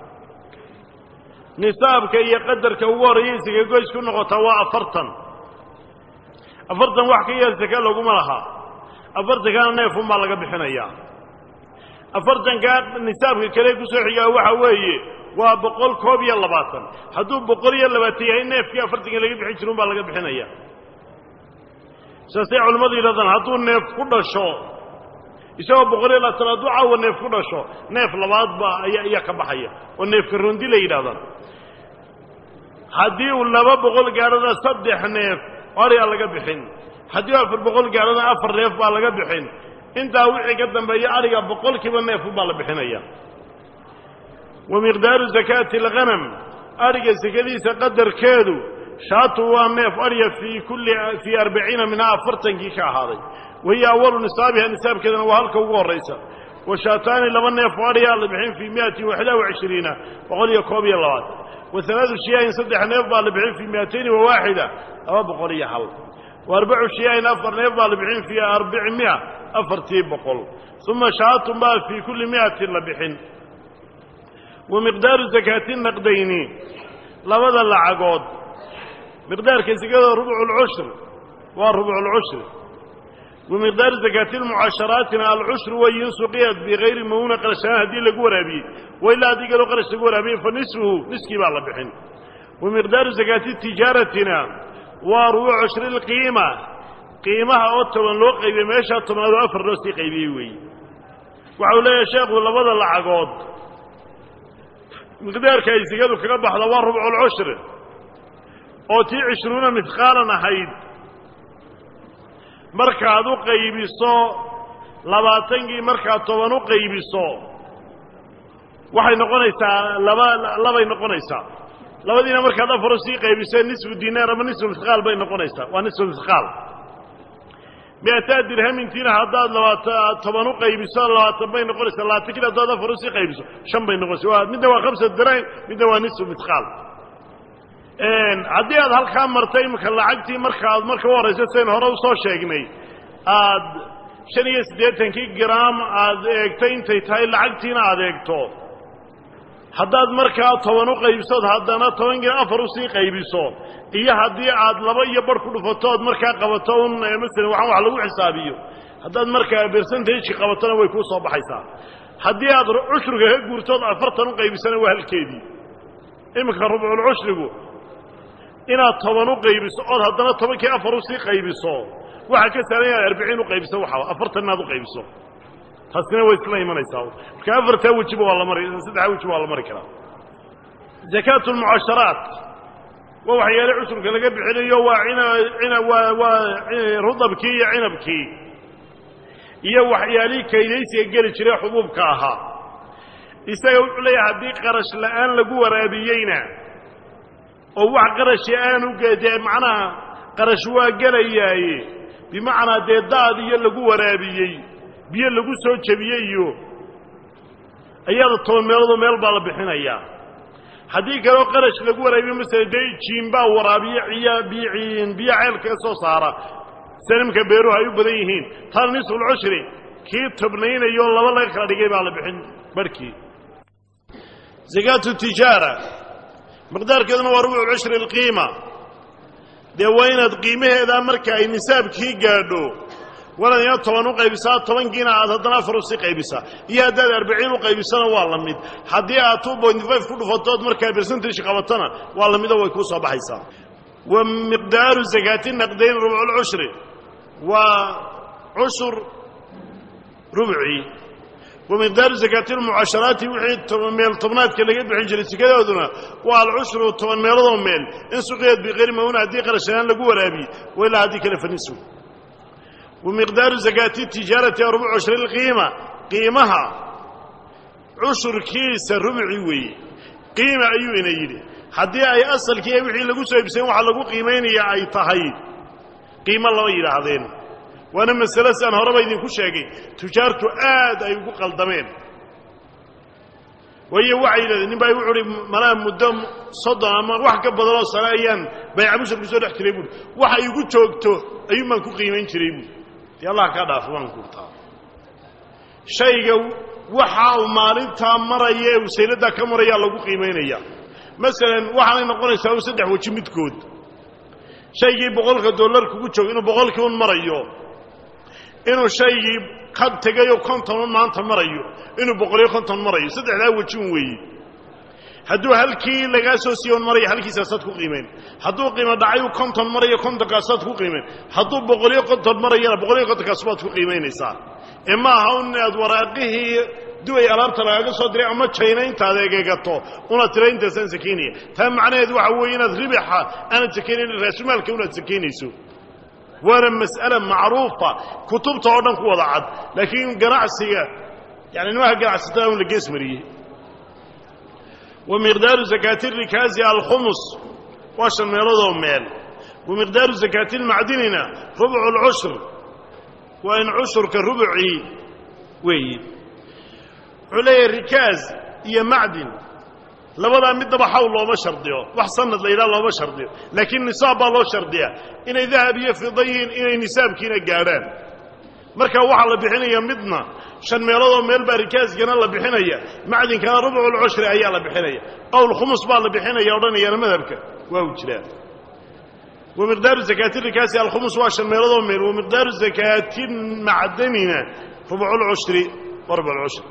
nisaabka iyo qadarka ugu horreeya saka goys ku noqotaa waa afartan afartan wax ka yar sake laguma laha afartankana neefunbaa laga bixinayaa afartankaa nisaabka kale kusoo xigaa waxa weeye waa boqol koob iyo labaatan hadduu boqol iyo labaatan yahay neefkii afartanka laga bixin jira unbaa laga bixinaya saasay culimmadu yidhahdaan hadduu neef ku dhasho isagoo boqol iyo labaatan hadduu caawa neef ku dhasho neef labaadba ayaa ayaa ka baxaya oo neefka rondi la yidhahdaan haddii uu laba boqol gaadhana saddex neef oryaa laga bixin haddii afar boqol gaadhana afar neef baa laga bixin intaa wixii ka dambeeya adhiga boqolkiiba neefubaa la bixinaya wa miqdaaru zakaati alghanam adhiga sekadiisa qadarkeedu shaatu waa neef adhiya fii kulli fii arbaciina minhaa afartankii ka ahaaday wahiya awalu nisaabiha nisaabkeedana waa halka ugu horraysa wa shaataani laba neef oo adhiyaa la bixin fii miatin waxdaa wa cishriina boqol iyo koob iyo labaatan wa halaadu shiyaahin saddex neef baa la bixin fii miatayni wa waaxida laba boqol iyo hal wa arbacu shiyaahin afar neef baa la bixin fii arbici mia afartii boqol uma shaatun baa fii kulli miatin la bixin wa miqdaaru zakaati naqdayni labada lacagood miqdaarka sekada rubculcushri waa rubculcushri wa miqdaaru zakaati lmucaasharaatina alcushru wayin suqiyat bikayri mawuna qarashaan haddii lagu waraabiyey wa ilaa haddii kaloo qarash lagu waraabiyey fa nisfuhu niskii baa la bixin wa miqdaaru zakaati tijaaratina waa rubuc cushri lqiima qiimaha oo toban loo qaybiyey meeshaa tobnaad oo afar loo sii qaybiyey weeye waxau leeyahay sheekhu labada lacagood miqdaarka ay sigadu kaga baxda waa rubculcushri oo tii cishruuna midqaalan ahayd markaad u qaybiso labaatankii markaad toban u qaybiso waxay noqonaysaa laba labay noqonaysaa labadiina markaad afar u sii qaybiso nisfu dinaar ama nisfu mithqaal bay noqonaysaa waa nisfu mithqaal miataa dirhamintiina haddaad labaata toban u qaybiso labaatan bay noqonaysaa labaatankiina haddaad afar usii qaybiso shan bay noqonaysa waa midna waa khamsa dirahim midna waa nisfu mithqaal haddii aad halkaa martay imika lacagtii markaad marka u horayso sayn hore usoo sheegnay aad shan iyo siddeetankii gram aad eegtay intay tahay lacagtiina aad eegto haddaad markaa toban u qaybisood haddana tobankii afar usii qaybiso iyo haddii aad laba iyo bar ku dhufato ood markaa qabato un masalan waxaan wax lagu xisaabiyo haddaad markaa bersentageki qabatona way kuu soo baxaysaa haddii aad cushriga ka guurtood afartan u qaybisana waa halkeedii iminka rubculcushrigu inaad toban u qaybiso ood haddana tobankii afar usii qaybiso waxaa ka saaran inaad arbiciin u qaybiso waxa afartan inaad u qaybiso taasina way isla imanaysaa marka afartaa wejiba waa la mari saddexdaa wejiba waa la mari karaa zakaatu lmucaasharaat waa waxyaale cushurka laga bixinayo waa ina ina waa waa rudabkii iyo cinabkii iyo waxyaalihii kaydaysiga geli jiray xubuubka ahaa isaga wuxuu leeyahay haddii qarash la'aan lagu waraabiyeyna oo wax qarashi aanu dee macnaha qarash waa gelayaaye bimacnaa dee daad iyo lagu waraabiyey biyo lagu soo jebiyey iyo ayada toban meeloodoo meel baa la bixinayaa haddii kaleo qarash lagu waraabiyo masala dee jiinbaa waraabiyo ciya biyo biyo ceelkaga soo saara sanimka beeruhu ay u badan yihiin taana nisfulcushri kii tobnaynayo laba laga kala dhigay baa la bixin barhkii zakaatu tijaara miqdaarkeeduna waa rubuc cushri alqiima dee waa inaad qiimaheedaa marka ay nisaabkii gaadho walaad ina toban u qaybisaa tobankiina aad haddana afar usii qaybisaa iyo haddaad arbiciin u qaybisana waa la mid haddii aad two point five ku dhufatood markaa bercentage qabatona waa la midoo way kuu soo baxaysaa wa miqdaaru zakaati naqdayn rubculcushri waa cushur rubcii wa miqdaaru zakaati lmucasharaati wixii meel tobnaadka laga bixin jiray sikadooduna waa alcushru toban meeladoo meel in suqiyad biqayri mawna haddii qarashanaan lagu waraabiye wa ilaa haddii kale fanisu wa miqdaaru zakaati tijaarati rubcu cushri lqiima qiimaha cushurkiisa rubci weeye qiima ayuu ina yidhi haddii ay asalkii wixii lagu soo iibsayen waxa lagu qiimaynaya ay tahay qiimo lama yidhaahdeen waana masale si aan horeba idinku sheegay tujaartu aad ay ugu qaldameen waayo waxay yidhahdeen nin baa wuxu uhi malaa muddo soddon ama wax ka badanoo sane ayaan baycabushar ku soo dhex jiray buui waxa igu joogto ayuun baan ku qiimayn jiray buui dee allah kaa dhaafo waan kurtaa shayga waxa uu maalintaa maraya ee wasayladdaa ka marayaa lagu qiimaynaya masalan waxaanay noqonaysaa u saddex weji midkood shaygii boqolka dollar kugu joogo inuu boqolkii un marayo inuu shaygii ka tegayoo konton un maanta marayo inuu boqoliyo konton marayo saddexdaa weji un weeye hadduu halkii lagaa soo siiye un maraya halkiisaasaad ku qiimayn hadduu qiimo dhacayu konton marayo kontonkaasaad ku qiimayn hadduu boqoliyo konton marayana boqoliyo kontonkaas baad ku qiimaynaysaa ee ma aha un inaad waraaqihii duway alaabta lagaaga soo diray ama jayna intaad egegato unaad tira intaasaan sakaynaya taa macnaheedu waxa weeye inaad ribixa aanad sakaynayn raasumaalka unaad sakaynayso waana mas'ale macruufa kutubta oo dhan ku wada cad laakiin ganacsiga yani nimaha ganacsatada un la gees mariyey wa miqdaaru zakaati rikaasi alkhumus waa shan meeloodoo meel wa miqdaaru zakaati lmacdinina rubcu lcushr waa in cushurka rubucii weeyi wuxuu leeyahay rikaas iyo macdin labadaa middaba xawl looma shardiyo wax sanad la yidhaha looma shardiyo laakiin nisaab baa loo shardiyaa inay dahab iyo fida yihiin inay nisaabkiina gaadhaan marka waxaa la bixinaya midna shan meeloodoo meel baa rikaaskana la bixinaya macdinkana rubculcushri ayaa la bixinaya qowl khumus baa la bixinaya odhanayaana madhabka waa u jiraa wa miqdaaru zakaati rikaasi alkhumus waa shan meeloodoo meel wa miqdaaru zakaati macdanina rubculcushri wa rubculcushri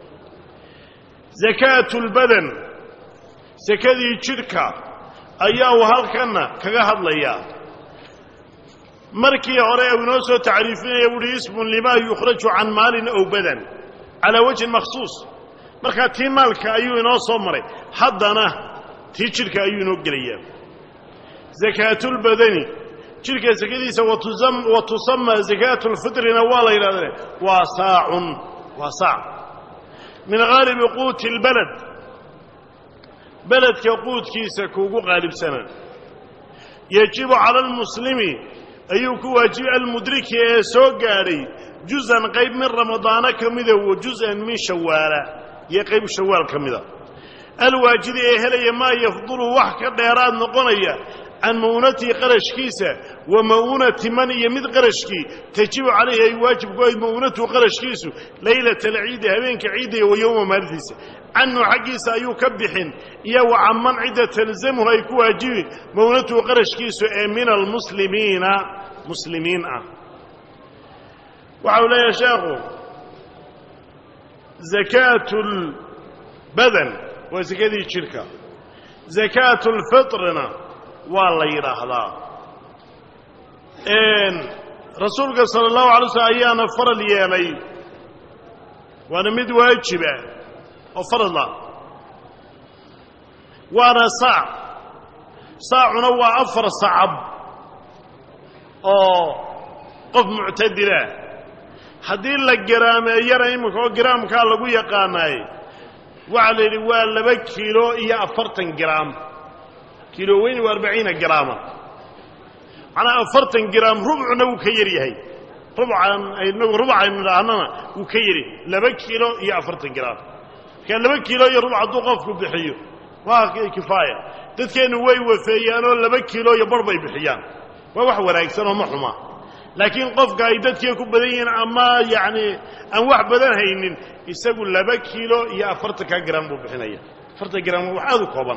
zakaatu lbadan sakadii jidhka ayaa uu halkanna kaga hadlayaa markii hore uu inoo soo tacriifinaya wuuhi ismun limaa yukhraju can maalin ow badan calaa wajhin makhsuus markaa tii maalka ayuu inoo soo maray haddana tii jidhka ayuu inoo gelayaa zakaatulbadani jidhka sakadiisa wa tusama zakaatu lfitrina waa la yidhahdee waa saacun waa saac min haalibi quuti اlbaled beledka quudkiisa kuugu qaalibsana yajibu cala almuslimi ayuu ku waajibay almudriki ee soo gaadhay juzan qayb min ramadaana ka mida wa juz'an min shawaala iyo qayb shawaal ka mida alwaajidi ee helaya maa yafdulu wax ka dheeraad noqonaya can ma'uunatihi qarashkiisa wa ma'uunati man iyo mid qarashkii tajibu calayhi ay waajib ku ayd ma'uunatuhu qarashkiisu laylata alciidi habeenka ciidaya wa yowma maalintiisa canhu xaggiisa ayuu ka bixin iyo wa canman cidda talzamuhu ay ku waajibi ma'uunatuhu qarashkiisu ee min almuslimiina muslimiin ah waxa uu leeyahay sheekhu zakaatu lbadan waa sakadii jidhka zakaatu lfitrina waa la yidhaahdaa rasuulka sala allahu alay slm ayaana faral yeelay waana mid waajiba oo farala waana saac saacuna waa afar sacab oo qof muctadila haddii la garaameeyana iminka oo giraamkaa lagu yaqaanaay waxaa la yidhi waa laba kiilo iyo afartan giraam kiilo weyn waa arbaciina giraama macnaa afartan giraam rubcuna wuu ka yar yahay rubcan inagu rubac aynu idhaahnana wuu ka yari laba kiilo iyo afartan giraam markaa laba kiilo iyo rubac hadduu qofku bixiyo waa kifaaya dadkeennu way wafeeyaanoo laba kiilo iyo bar bay bixiyaan waa wax wanaagsan oo ma xuma laakiin qofka ay dadkii ku badan yihiin ama yacni aan wax badan haynin isagu laba kiilo iyo afartanka giraam buu bixinaya afartan giraam wax aad u kooban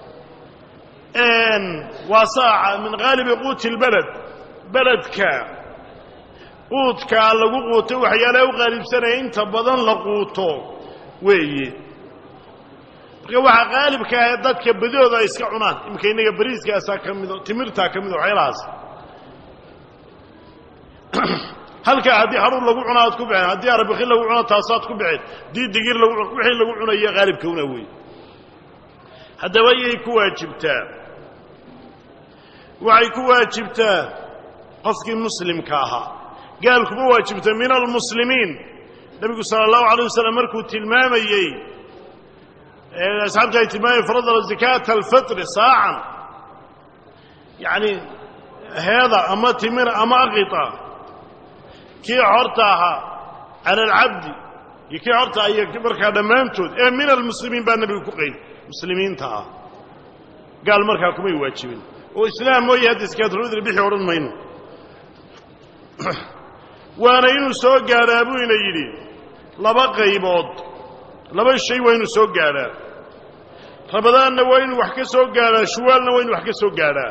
waa saaca min haalibi quuti lbeled beledka quudkaa lagu quuto waxyaalaha u qaalibsanaya inta badan la quuto weeye marka waxaa qaalibka ah ee dadka badooda ay iska cunaan iminka innaga bariiskaasaa ka mido timirtaa ka mido waxyaalahaas halkaa haddii haruur lagu cuna aad ku bixeen haddii arbiki lagu cuno taasaad ku bixeen haddii digir lagu wixii lagu cunayo qaalibka una wey haddaba yay ku waajibtaa waxay ku waajibtaa qofkii muslimka ahaa gaal kuma waajibta min almuslimiin nebigu sala allahu alay wasalam markuu tilmaamayey asxaabta ay tilmaamayeen faradala zakaata alfitri saacan yacni heeda ama timir ama aqita kii xorta ahaa cala alcabdi iyo kii xorta iyo markaa dhammaantood ee min almuslimiin baa nebigu ku qayd muslimiinta ah gaal markaa kumay waajibin oo islaam mooye hadda iskaatulfitri bixi odhan mayno waana inuu soo gaadhaa buu ina yidhi laba qaybood laba shay waa inuu soo gaadhaa rabadaanna waa inuu wax ka soo gaadhaa shuwaalna waa inuu wax ka soo gaadhaa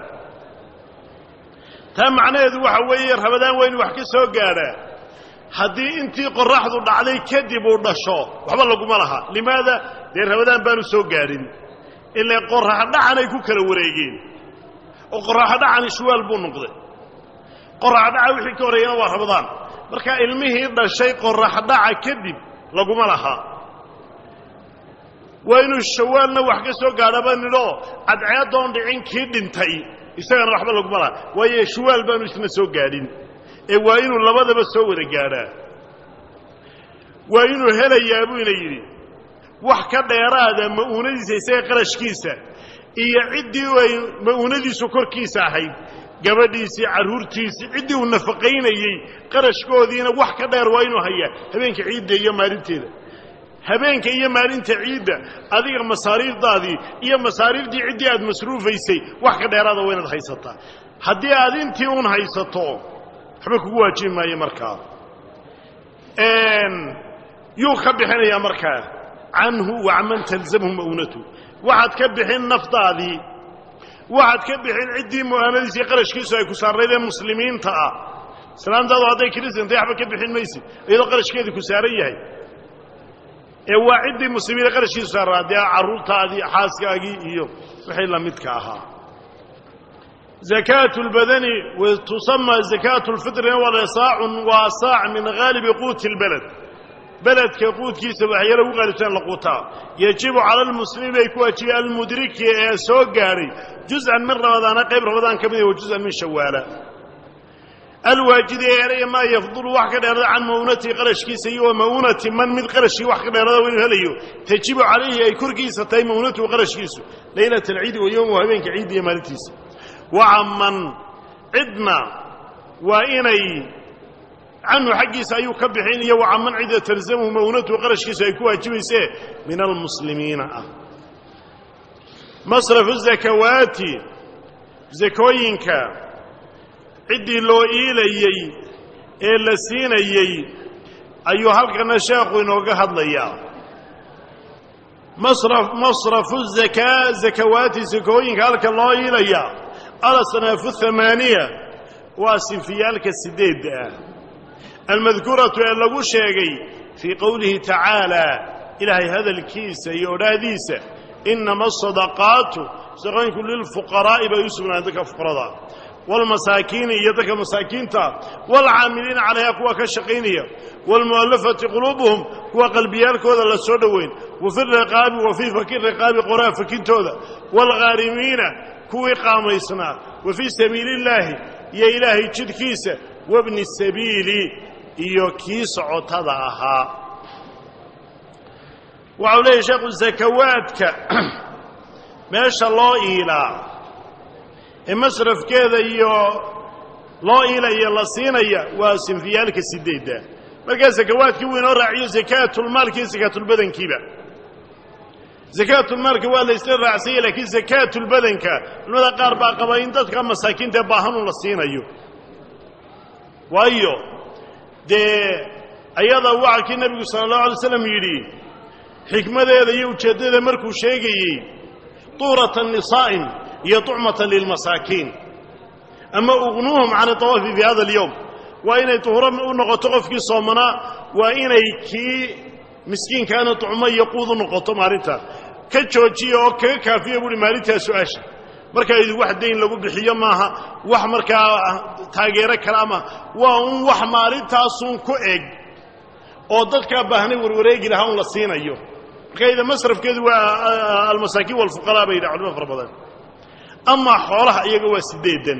taa macnaheedu waxa weeye rabadaan waa inuu wax ka soo gaadhaa haddii intii qorraxdu dhacday kadib uu dhasho waxba laguma laha limaada dee rabadaan baanu soo gaadhin ilaa qorraxdhacan ay ku kala wareegeen oo qorraxdhacani shuwaal buu noqday qorraxdhaca wixii ka horreeyana waa rabadaan markaa ilmihii dhashay qorraxdhaca kadib laguma laha waa inuu shawaalna wax ka soo gaadhaba nidhoo cadceeddoon dhicin kii dhintay isagana waxba laguma laha waayo shuwaal baanu isna soo gaadhin ee waa inuu labadaba soo wada gaadhaa waa inuu helayaa buu ina yidhi wax ka dheeraada ma'uunadiisa isaga qarashkiisa iyo ciddii ay ma'uunadiisu korkiisa ahayd gabadhiisii carruurtiisii ciddii uu nafaqaynayey qarashkoodiina wax ka dheer waa inuu hayaa habeenka ciidda iyo maalinteeda habeenka iyo maalinta ciidda adiga masaariifdaadii iyo masaariiftii ciddii aad masruufaysay wax ka dheeraada waa inaad haysataa haddii aad intii un haysato waxba kugu waajibi maayo markaa yuu ka bixinayaa markaa canhu wa caman talzamhu ma'uunatu waxaad ka bixin naftaadii waxaad ka bixin ciddii mu'aanadiisii qarashkiisu ay ku saarnayd ee muslimiinta ah islaamtaadu hadday kiristantay waxba ka bixin maysid iyadoo qarashkeedii ku saaran yahay ee waa ciddii muslimiina qarashkiisu saarnaa dee carruurtaadii xaaskaagii iyo wixii la midka ahaa zakaatu lbadani tusamaa zakaatu lfitrina wala saacun waa saac min haalibi quuti lbaled beledka quudkiisa waxyaala ugu qaalibsan la quutaa yajibu cala almuslimiin bay ku waajibay almudriki ee soo gaadhay juz'an min ramadaana qayb ramadaan ka mid wa juz'an min shawaala alwaajidi ee eraya maa yafdulu wax ka dheerada can ma'uunatihi qarashkiisa iyo wa ma'uunati man mid qarashkii wax ka dheerada inuu helayo tajibu calayhi ay korkiisa tahay ma'uunatuhu qarashkiisu leylata alciidi wa yowmuhu habeenka ciidda iyo maalintiisa wacaman cidna waa inay canhu xaggiisa ayuu ka bixin iyo wacaman cidda talzamhu ma'uunatuhu qarashkiisu ay ku waajibaysee min almuslimiina ah masrafu zakawaati zakooyinka ciddii loo iilayey ee la siinayey ayuu halkana sheekhu inooga hadlayaa masrafu zakaa zakawaati zakooyinka halka loo iilayaa alasnaafu hamaaniya waa sinfiyaalka sideedda ah almadkuuratu ee lagu sheegay fii qowlihi tacaala ilaahay hadalkiisa iyo odhaahdiisa inama asadaqaatu sadaqooyinku lilfuqaraa'i bay u sugnaan dadka fuqarada waalmasaakiini iyo dadka masaakiinta waalcaamiliina calayha kuwa ka shaqaynaya waalmu'allafati quluubuhum kuwa qalbiyaalkooda la soo dhoweyn wa fi riqaabi wa fii faki riqaabi qoraa fakintooda waalghaarimiina kuwii qaamaysnaa wa fii sabiili illaahi iyo ilaahay jidhkiisa wabni sabiili iyo kii socotada ahaa waxau leeyahy sheekhu zakawaadka meesha loo iilaa ee masrafkeeda iyo loo iilaya la siinaya waa sinfiyaalka sideedda markaa zakawaadkii wuu inoo raaciyo zakaatulmaalki iyo zakaatulbadankiiba zakaatulmaalka waa la isla raacsanya laakiin zakaatulbadanka culimada qaar baa qaba in dadka masaakiinta baahanun la siinayo waayo dee ayada waxa kii nebigu sala allahu alay slam yidhi xikmadeeda iyo ujeeddadeeda markuu sheegayey tuuratan lisaa'im iyo tucmatan lilmasaakiin ama ugnuuhum can itawaafi fi hada alyowm waa inay tuhuro u noqoto qofkii soomanaa waa inay kii miskiinkaana tucmo iyo quud u noqoto maalinta ka joojiya oo kaga kaafiya buuhi maalintaa su-aasha markaa idi wax dayn lagu bixiyo maaha wax markaa taageero kale ama waa un wax maalintaasun ku eg oo dadkaa baahnay warwareegi lahaa un la siinayo markaa ida masrafkeedu waa almasaakiin walfuqaraa bay yidhaha culimo fara badan amaa xoolaha iyaga waa siddeedan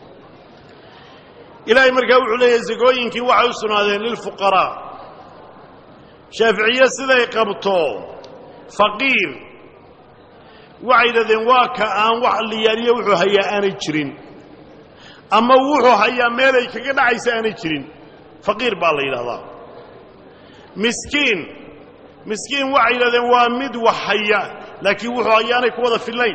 ilaahay markaa wuxuu leeyahay sakooyinkii waxay u sugnaadeen lilfuqaraa shaaficiye siday qabto faqiir waxay yidhahdeen waa ka aan wax liyaaliyo wuxuu hayaa aanay jirin ama wuxuu hayaa meelay kaga dhacaysa aanay jirin faqiir baa la yidhahdaa miskiin miskiin waxay yidhahdeen waa mid wax haya laakiin wuxuu hayaanay ku wada fillayn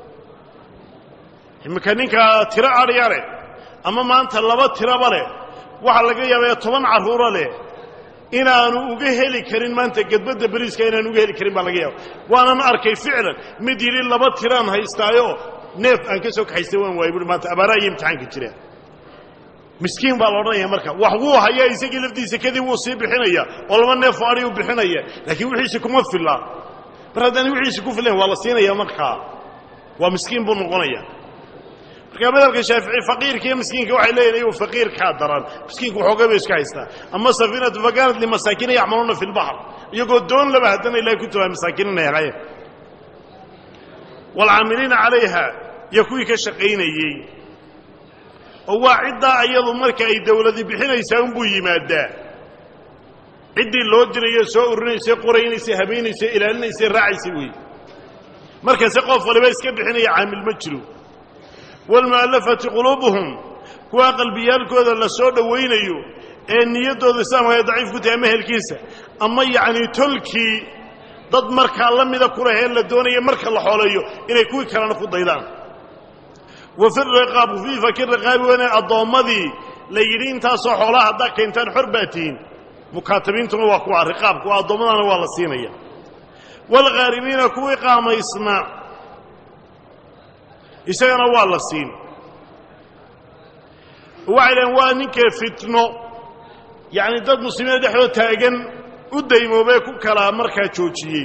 iminka ninkaa tiro adhya leh ama maanta laba tiraba leh waxaa laga yaabaya toban carruuro leh inaanu uga heli karin maanta gedbadda beriiska inaanu uga heli karin baa laga yaaba waanan arkay ficlan mid yidhi laba tiraan haystaayo neef aan ka soo kaxaystay waan waayay buui maanta abaaraha iyo imtixaanka jiraan miskiin baa la odhanaya marka wax wuu hayaa isagii laftiisa kadib wuu sii bixinaya oo laba neefoo adhi u bixinaya laakiin wixiisi kuma filla mar haddaan wixiisi ku fillayn waa la siinaya markaa waa miskiin buu noqonaya markaa madhabka shaafici faqiirka iyo miskiinka waxay leeyihin iyagu faqiirkaa daran miskiinku waxoogay bay iska haystaa ama safiinatu fakanat limasaakiina yacmaluuna fi lbaxr iyagoo doon laba haddana ilahay ku tawaa masaakiinina helaye waalcaamiliina calayha iyo kuwii ka shaqaynayey oo waa ciddaa iyadu marka ay dawladi bixinaysaa unbuu yimaadaa ciddii loo dirayo soo urinaysay qoraynaysay habaynaysay ilaalinaysay raacaysay weeye markase qof waliba iska bixinaya caamil ma jiro waalmu'allafati quluubuhum kuwaa qalbiyaalkooda la soo dhowaynayo ee niyaddooda islaamka ay daciif ku tahay ama helkiisa ama yacnii tolkii dad markaa la mida ku leh ee la doonaya marka la xooleeyo inay kuwii kalena ku daydaan wa fi riqaab fii faki riqaabi weyne addoommadii la yidhi intaasoo xoolaha haddaa keentaan xor baa tihiin mukaatabiintuna waa kuwa riqaabku addoommadana waa la siinaya waalghaarimiina kuwii qaamaysna isagana waa la siin waxay dhaheen waa ninkee fitno yacni dad muslimiina dhexdood taagan u daymoobee ku kala markaa joojiyey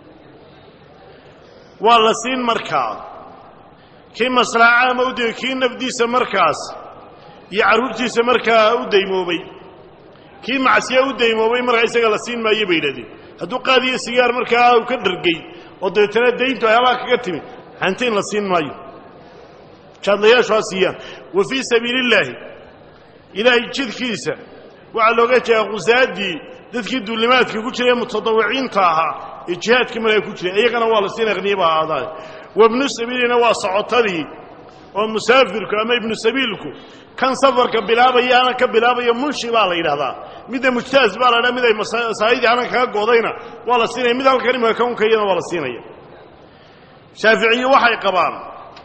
waa la siin markaa kii maslaxa caama u day kii nafdiisa markaas iyo carruurtiisa markaa u daymoobay kii macsiya u daymoobay markaa isaga la siin maayo bay yidhahdeen hadduu qaadiyo sigaar markaa uu ka dhargay oo dabeetana dayntu ay halaa kaga timi hantiin la siin maayo jaadlayaashu ha siiyaan wa fii sabiili illaahi ilaahay jidkiisa waxaa looga jeedaa khusaaddii dadkii duulimaadka ku jiray mutadawiciinta ahaa ee jihaadka markaa ku jiray iyagana waa la siin aqniyaba ahaadaan wabnu sabiilina waa socotadii oo musaafirku ama ibnu sabiilku kan safarka bilaabaya anan ka bilaabaya munshi baa la yidhahdaa midda mujtaaz baa la ydhaha mid ay masaa'idii anan kaga goodayna waa la siinaya mid halkan imaka kaunka iyana waa la siinaya shaaficiye waxay qabaan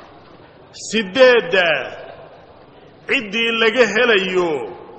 sideedda ciddii laga helayo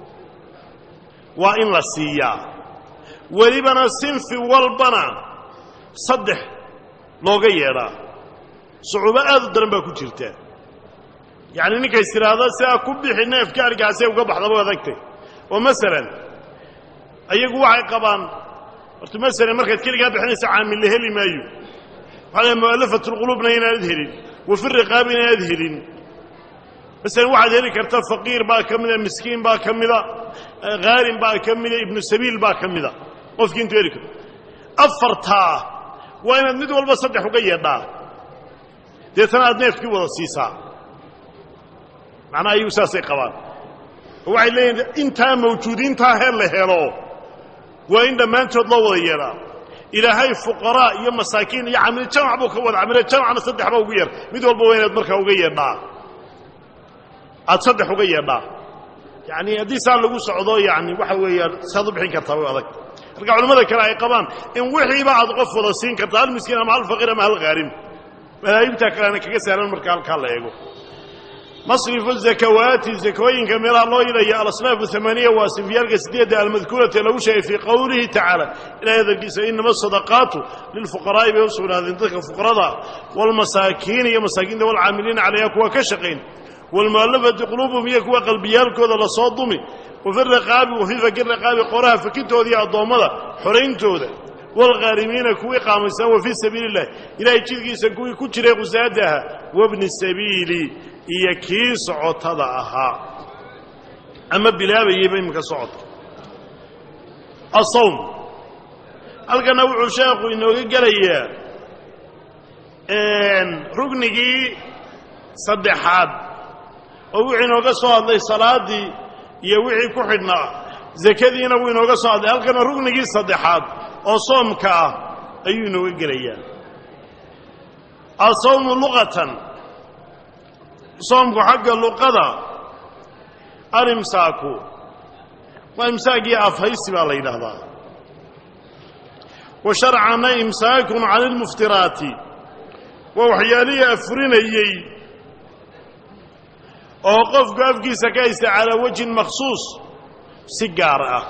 waa in la siiyaa welibana sinfi walbana saddex looga yeedhaa sucuubo aad u daran baa ku jirta yacni ninkays tidhaahda sidaa ku bixi neefka argaasee uga baxdaba adagtay oo masalan ayagu waxay qabaan horta masalan markaad keligaa bixinaysa caamil la heli maayo waxaa la mu'alafatulquluubna inaanad helin wa fi riqaabi inaanad helin masalan waxaad heli karta faqiir baa ka mida miskiin baa ka mida khaarin baa ka mida ibnu sabiil baa ka mida qofkii intuu heli karto afartaa waa inaad mid walba saddex uga yeedhaa deetana aad neefkii wada siisaa macnaha ayagu saasay qabaan oo waxay leeyihin intaa mawjuudiintaa heer la helo waa in dhammaantood loo wada yeedhaa ilaahay fuqaraa iyo masaakiin iyo camilo jamac buu ka wada camilo jamacna saddex ba ugu yeer mid walba waa inaad markaa uga yeedhaa aad saddex uga yeedhaa yacni haddii saa lagu socdo yani waxa weeyaan saad u bixin kartaa way adag marka culimmada kale ay qabaan in wixiiba aad qof wada siin karta hal miskiin ama hal faqiir ama hal khaarim madaahibtaa kalena kaga sahlan marka halkaa la eego masrifu zakawaati zakooyinka meelaha loo yidhaya alasnaafu amaaniya waa sinfiyaalka sideedda almadkuurati lagu sheegay fii qowlihi tacaala ilahay hadalkiisa inama asadaqaatu lilfuqaraa'i bay u sugnaadeen dadka fuqarada waalmasaakiin iyo masaakiinta waalcaamiliina calayha kuwa ka shaqayn waalmu'allafati quluubuhum iyo kuwa qalbiyaalkooda lasoo dumi wafi riqaabi wafii faki riqaabi qoraha fakintooda iyo addoommada xorayntooda waalghaarimiina kuwii qaamaysan wa fii sabiili illah ilahay jidkiisa kuwii ku jiray qusaada ahaa wabni sabiili iyo kii socotada ahaa ama bilaabayeyba iminka socodka asawm halkana wuxuu sheekhu inooga gelayaa rugnigii saddexaad oo wuxuu inooga soo hadlay salaaddii iyo wixii ku xidhnaa zakadiina wuu inooga soo hadlay halkana rugnigii saddexaad oo soomka ah ayuu inooga gelayaa asawmu luqatan soomku xagga luqada alimsaaku waa imsaakii afhaysi baa la yidhaahdaa wa sharcana imsaakun cani ilmuftiraati waa waxyaalihii afurinayey oo qofku afkiisa ka haysta calaa wajhin makhsuus si gaar ah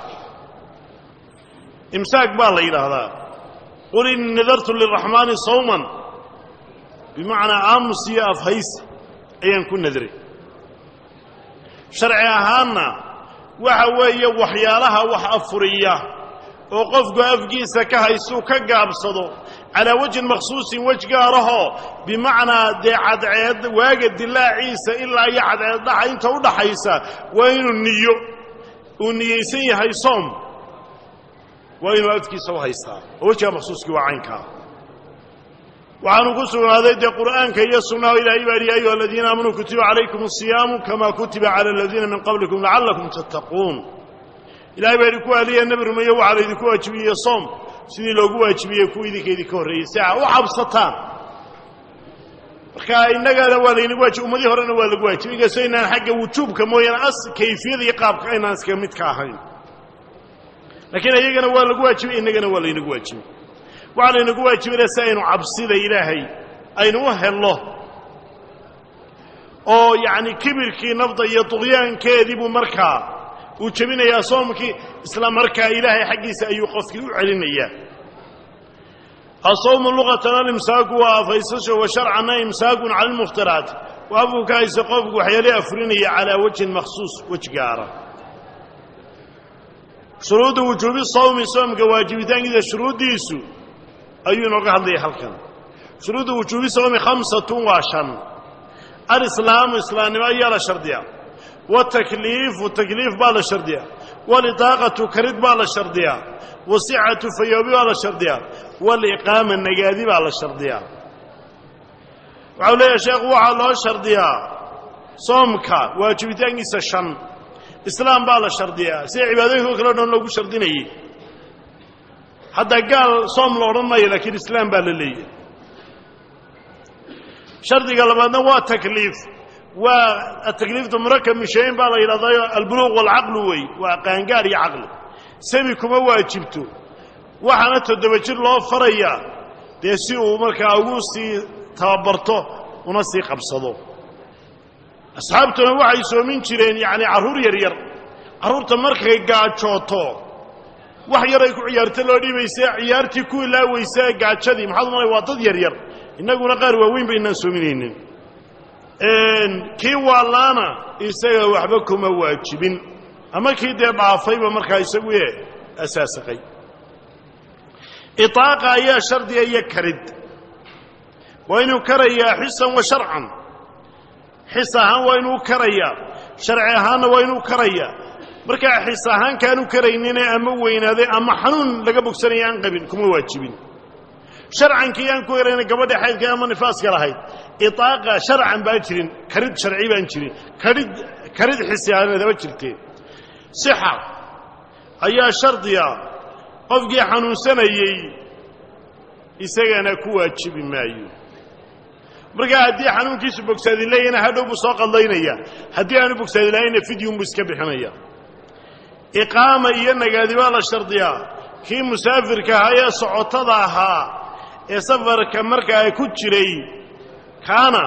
imsaak baa la yidhaahdaa qul innii nadartu liraxmaani sawman bimacnaa aamus iyo afhaysi ayaan ku nadray sharci ahaanna waxa weeye waxyaalaha wax afuriya oo qofku afkiisa ka haystuu ka gaabsado calaa wajhin makhsuusin wej gaarahoo bimacnaa dee cadceed waaga dilaaciisa ilaa iyo cadceed dhaxa inta u dhaxaysa waa inuu niyo uu niyeysan yahay soom waa inuu afkiisa u haystaa oo wejgaa makhsuuskii waa caynkaa waxaanu ku sugnaaday dee qur'aanka iyo sunnaha ilahay baa yihi ayuha aladiina aamanuu kutiba calaykum asiyaamu kamaa kutiba cala aladiina min qablikum lacallakum tattaquun ilahay baa yidhi ku aliya nebi rumeeye waxaa laydinku waajibiyey soom sidii loogu waajibiyey kuwa idinka idinka horreeyey si aa u cabsataan marka innagana waa laynagu waajib ummadii horena waa lagu waajibay inkastoo inaan xagga wujuubka mooyaane as kayfiyada iyo qaabka aynaan iska mid ka ahayn laakiin iyagana waa lagu waajibay innagana waa laynagu waajibay waxaa laynagu waajibina si aynu cabsida ilaahay aynu u helno oo yacni kibirkii nafda iyo duqyaankeedii buu markaa uu jebinayaa soomkii isla markaa ilaahay xaggiisa ayuu qofkii u celinayaa asawmu luqatan alimsaaku waa afaysasho wa sharcana imsaakun cala lmuftiraat waa afku ka haysa qofku waxyaale afurinaya calaa wajhin makhsuus wej gaara shuruudu wujuubi sawmi soomka waajibitaankiisa shuruuddiisu ayuu inooga hadlaya halkan shuruudu wujuubi sawmi khamsatun waa shan alislaamu islaamnimo ayaa la shardiyaa watakliifu takliif baa la shardiyaa walidaaqatu karid baa la shardiyaa wasixatu fayoobi baa la shardiyaa waliqaama nagaadi baa la shardiyaa waxau leeyahay sheekhu waxaa loo shardiyaa soomka waajibitaankiisa shan islaam baa la shardiyaa sida cibaadooyinka kale o dhan loogu shardinayay hadda gaal soom la odhan maayo laakiin islaam baa la leeyahay shardiga labaadna waa takliif waa atakliiftu murakab min shayin baa la yidhahdayo albuluuq waalcaqlu wey waa qaangaar iyo caqli semi kuma waajibto waxaana toddoba jir loo farayaa dee si uu markaa ugu sii tababarto una sii qabsado asxaabtuna waxay soomin jireen yacni carruur yaryar carruurta markay gaajooto wax yar ay ku ciyaarto loo dhiibaysa ciyaartii ku ilaaweysa gaajadii maxaad umalay waa dad yaryar innaguna qaar waaweyn ba inaan soominaynin kii waalaana isaga waxba kuma waajibin ama kii dee dhaafayba markaa isagu ee asaasaqay itaaqa ayaa shardiga iyo karid waa inuu karayaa xisan wa sharcan xis ahaan waa inuu karayaa sharci ahaanna waa inuu karayaa markaa xis ahaan kaanu karaynine ama weynaaday ama xanuun laga bogsanaya aan qabin kuma waajibin sharcankii aan ku herayna gabadha xaydka ama nifaaska lahayd itaaqa sharcan baan jirin karid sharci baan jirin karid karid xisi ahaanadaba jirteen sixa ayaa shardiga qofkii xanuunsanayey isagana ku waajibi maayo markaa haddii xanuunkiisu bogsaadi leeyana hadhow buu soo qadlaynaya haddii aanu bogsaadi lahayna fidyunbuu iska bixinaya iqaama iyo nagaadi baa la shardiyaa kii musaafirka ahaa ee socotada ahaa ee safarka markaa ku jiray kaana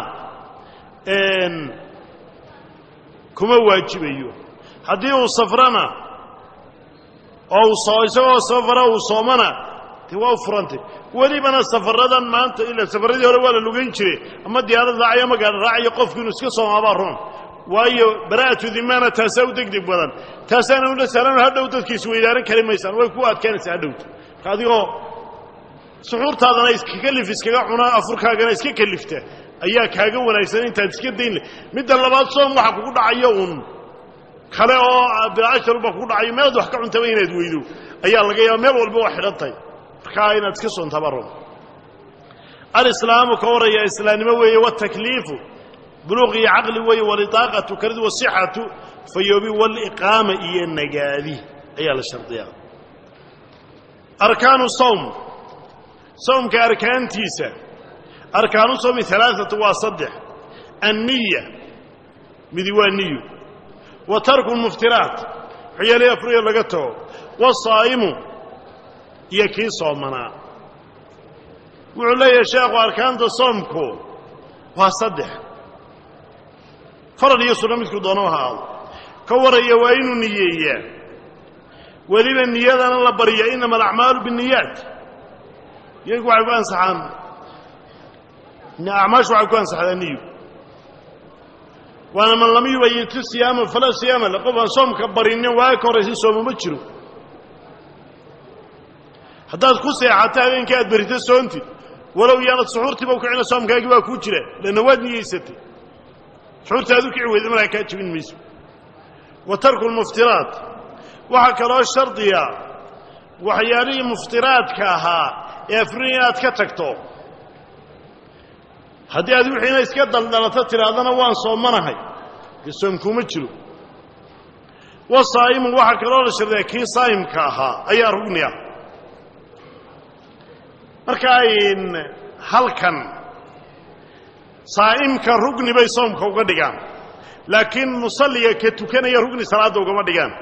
kuma waajibayo haddii uu safrana oo uu isagoo safara uu soomana de waa u furantay welibana safaradan maanta ila safaradii hore waa la lugayn jiray ama diyaarad raacayo ama gaadha raacayo qofku inuu iska soomaabaa roon waayo bara'atu dimana taasaa u degdeg badan taasaana ula sahlan hadhow dadka isweydaaran kari maysaan way ku adkaanaysaa hadhowta marka adigoo suxuurtaadana iska kalif iskaga cunaa afurkaagana iska kalifta ayaa kaaga wanaagsan intaad iska dayn leh midda labaad soom waxa kugu dhacayo uun kale oo bilcasharuba kugu dhacayo meelaad wax ka cuntaba inaad weydo ayaa laga yaaba meel walba waa xidhan tahay markaa inaad iska soontaba rabo alislaamu ka horaya islaamnimo weeye watakliifu buluuq iyo caqli weeye walidaaqatu karid wasixatu fayoobi waliqaama iyo nagaadi ayaa la shardiyaa arkaanu sawm sawmka arkaantiisa arkaanu sawmi alaaatu waa saddex anniya midi waa niyu wa tarku lmuftiraat waxyaalihi afuriya laga tago wasaa'imu iyo kii soomanaa wuxuu leeyahay sheekhu arkaanta soomku waa saddex farad iyo sunno midku doono ha aado ka waraya waa inuu niyeeyaa weliba niyadana la barya inama alacmaalu binniyaat iyagu waxay ku ansaxaan acmaashu waxay ku ansaxdaa niyu waana man lam yubayitu siyaama falaa siyaama le qof aan soomka barinin waa ka horraysa sooma ma jiro haddaad ku seexato habeenkii aad berito soontid walow yaanad suxuurtiiba ukicina soomkaagii baa kuu jira lanna waad niyeysatay suxuurta aad u kici weyda markaa kaa jebin mayso wa tarku lmuftiraat waxaa kaloo shardiya waxyaalihii muftiraadka ahaa ee afrin inaad ka tagto haddii aad wixiina iska daldalato tidhaahdana waan soomanahay dee soomkuuma jiro wasaa'imu waxaa kaloo la shardiyaa kii saa'imka ahaa ayaa rugni ah marka ayn halkan saa'imka rugni bay soomka uga dhigaan laakiin musalliga ka tukanaya rugni salaadda ugama dhigaan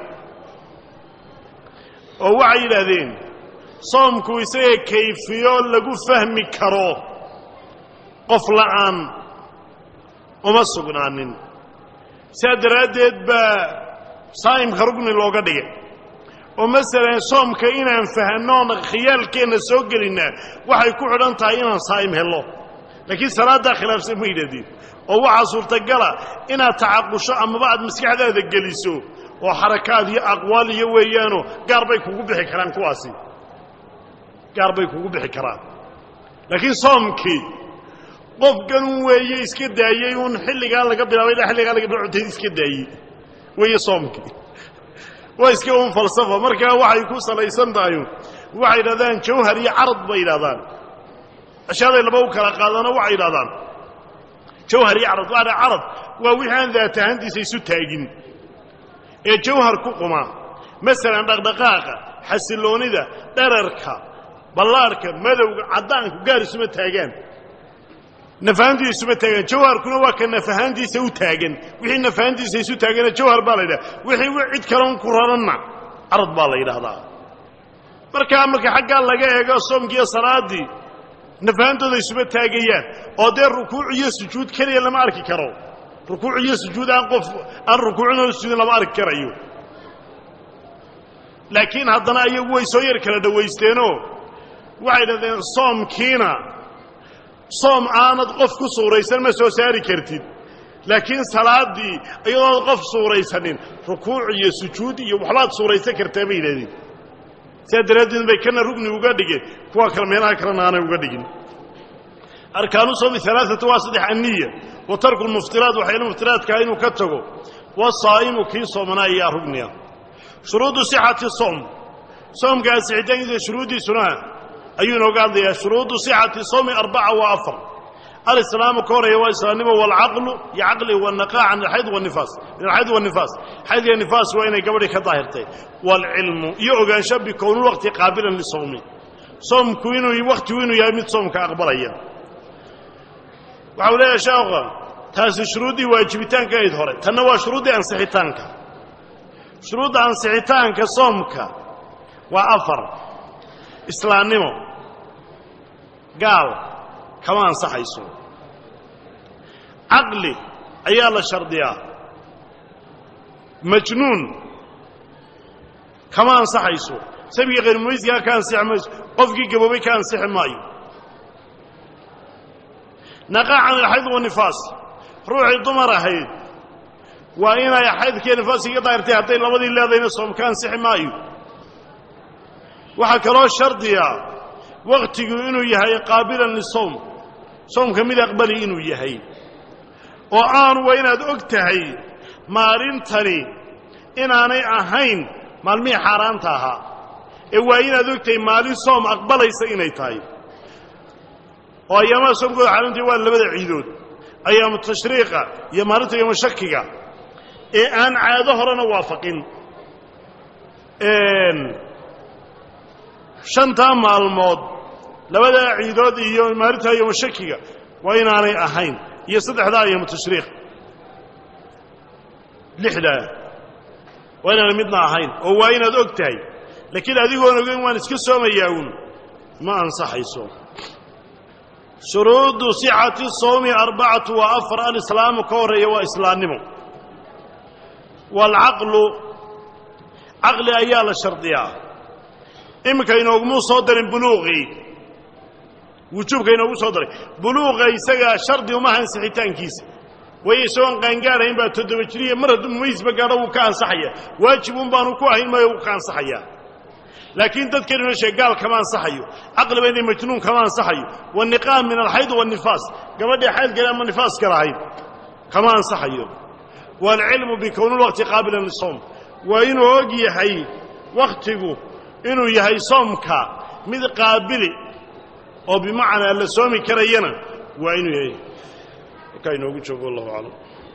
oo waxay yidhaahdeen soomku isaga kayfiyo lagu fahmi karo qof la'aan uma sugnaanin sidaa daraaddeed baa saa'imka rugni looga dhigay oo masalan soomka inaan fahannoon khiyaalkeenna soo gelinnaa waxay ku xidhan tahay inaan saa'im hello laakiin salaaddaa khilaafsan ma yidhahdeen oo waxaa suurtagala inaad tacaqusho amaba aad maskaxdaada geliso oo xarakaad iyo aqwaal iyo weeyaanoo gaar bay kugu bixi karaan kuwaasi gaar bay kugu bixi karaan laakiin soomkii qofkanun weeye iska daayey uun xilligaa laga bilaabay ilaa xilligaa laga bilaa cuntayd iska daayey weeye soomkii waa iska un falsafa markaa waxay ku salaysan tahay waxay yidhahdaan jawhar iyo carad bay yidhahdaan ashaaday laba u kala qaadana waxay yidhahdaan jawhar iyo carad waana carad waa wixii aan daat ahaantiisa isu taagin ee jawhar ku quma masalan dhaqdhaqaaqa xasilloonida dherarka ballaarhka madowga caddaanku gaar isuma taagaan nafahaantiisa isuma taagaan jawharkuna waa ka nafahaantiisa u taagan wixii nafahaantiisa isu taagana jawhar baa la yidhaha wixii cid kaloon ku raranna carad baa la yidhaahdaa markaa marka xaggaa laga eego soomkiiyo salaaddii nafahantooda isuma taagayaan oo dee rukuuc iyo sujuud keliya lama arki karo rukuuc iyo sujuud aan qof aan rukuucinoo sujuudin lama arki karayo laakiin haddana ayagu way soo yar kala dhowaysteenoo waxay dhahdeen soomkiina soom aanad qof ku suuraysan ma soo saari kartid laakiin salaaddii iyadoonad qof suuraysanin rukuuc iyo sujuud iyo waxbaad suuraysan kartaa bay yidhahdeen sidaa daraaddeed bay kana rugni uga dhigeen kuwa kale meelaha kalena aanay uga dhigin arkaanu soomi alaaatu waa saddex anniya wa tarku lmuftiraat waxayna muftiraadkaa inuu ka tago wasaa'imu kii soomanaa ayaa rugniya shuruudu sixati soom soomkaa sixitaankiisa shuruuddiisuna ayuu inooga hadlayaa shuruudu sixati soomi arbaca waa afar alislaamu ka horeeya waa islaamnimo walcaqlu iyo caqli wanaqaa can alxayd wanifaas min alxayd wanifaas xayd iyo nifaas waa inay gabadhii ka daahirtay waalcilmu iyo ogaansho bikownulwaqti qaabilan lisawmi soomku inuu wakhtigu inuu yahay mid soomka aqbalaya waxau leeyahay sheekha taasi shuruuddii waajibitaanka ayd hore tanna waa shuruuddii ansixitaanka shuruudda ansixitaanka soomka waa afar islaamnimo gaal kama ansaxayso caqli ayaa la shardiyaa majnuun kama ansaxayso sabiga khayrmumaysigaa ka ansixi mayso qofkii gaboobay ka ansixi maayo naqaa can alxayd wanifaas ruuxii dumar ahayd waa inay xaydkiiyo nifaaskiga daahirtay hadday labadii leedayna soom ka ansixi maayo waxaa kaloo shardiya wakhtigu inuu yahay qaabilan lisowm soomka mid aqbali inuu yahay oo aanu waa inaad og tahay maalintani inaanay ahayn maalmihii xaaraanta ahaa ee waa inaad og tahay maalin soom aqbalaysa inay tahay oo ayaamaha soomkooda xaaraantii waa labada ciidood ayaamu tashriiqa iyo maalinta yoomu shakiga ee aan caado horena waafaqin shantaa maalmood labadaa ciidood iyo maalinta yoomu shakiga waa inaanay ahayn iyo saddexdaa ayaamu tashriiq lixdaa waa inaanay midna ahayn oo waa inaad og tahay laakiin adigoon ogeyn waan iska soomayaa uun ma ansaxayso shuruudu sixati sawmi arbacatu waa afar alislaamu ka horreeya waa islaannimo waalcaqlu caqli ayaa la shardiyaa iminka inoogumuu soo darin buluuqii wujuubka inoogu soo daray buluuqa isagaa shardi uma ansixitaankiisa waayo isagoon qaangaarayn baa toddoba jiriya mar hadduu mumaysba gaadho wuu ka ansaxaya waajib un baanu ku ahayn maayo wuu ka ansaxayaa laakiin dadkan inoo sheeg gaal kama ansaxayo caqliba inay majnuun kama ansaxayo waniqaam min alxayd wanifaas gabadhii xaydkale ama nifaaska lahayd kama ansaxayo waalcilmu bikownulwaqti qaabilan lisowm waa inuu og yahay wakhtigu inuu yahay soomka mid qaabili oo bimacnaa la soomi karayana waa inuu yahay markaa inoogu joogo wallahu aclam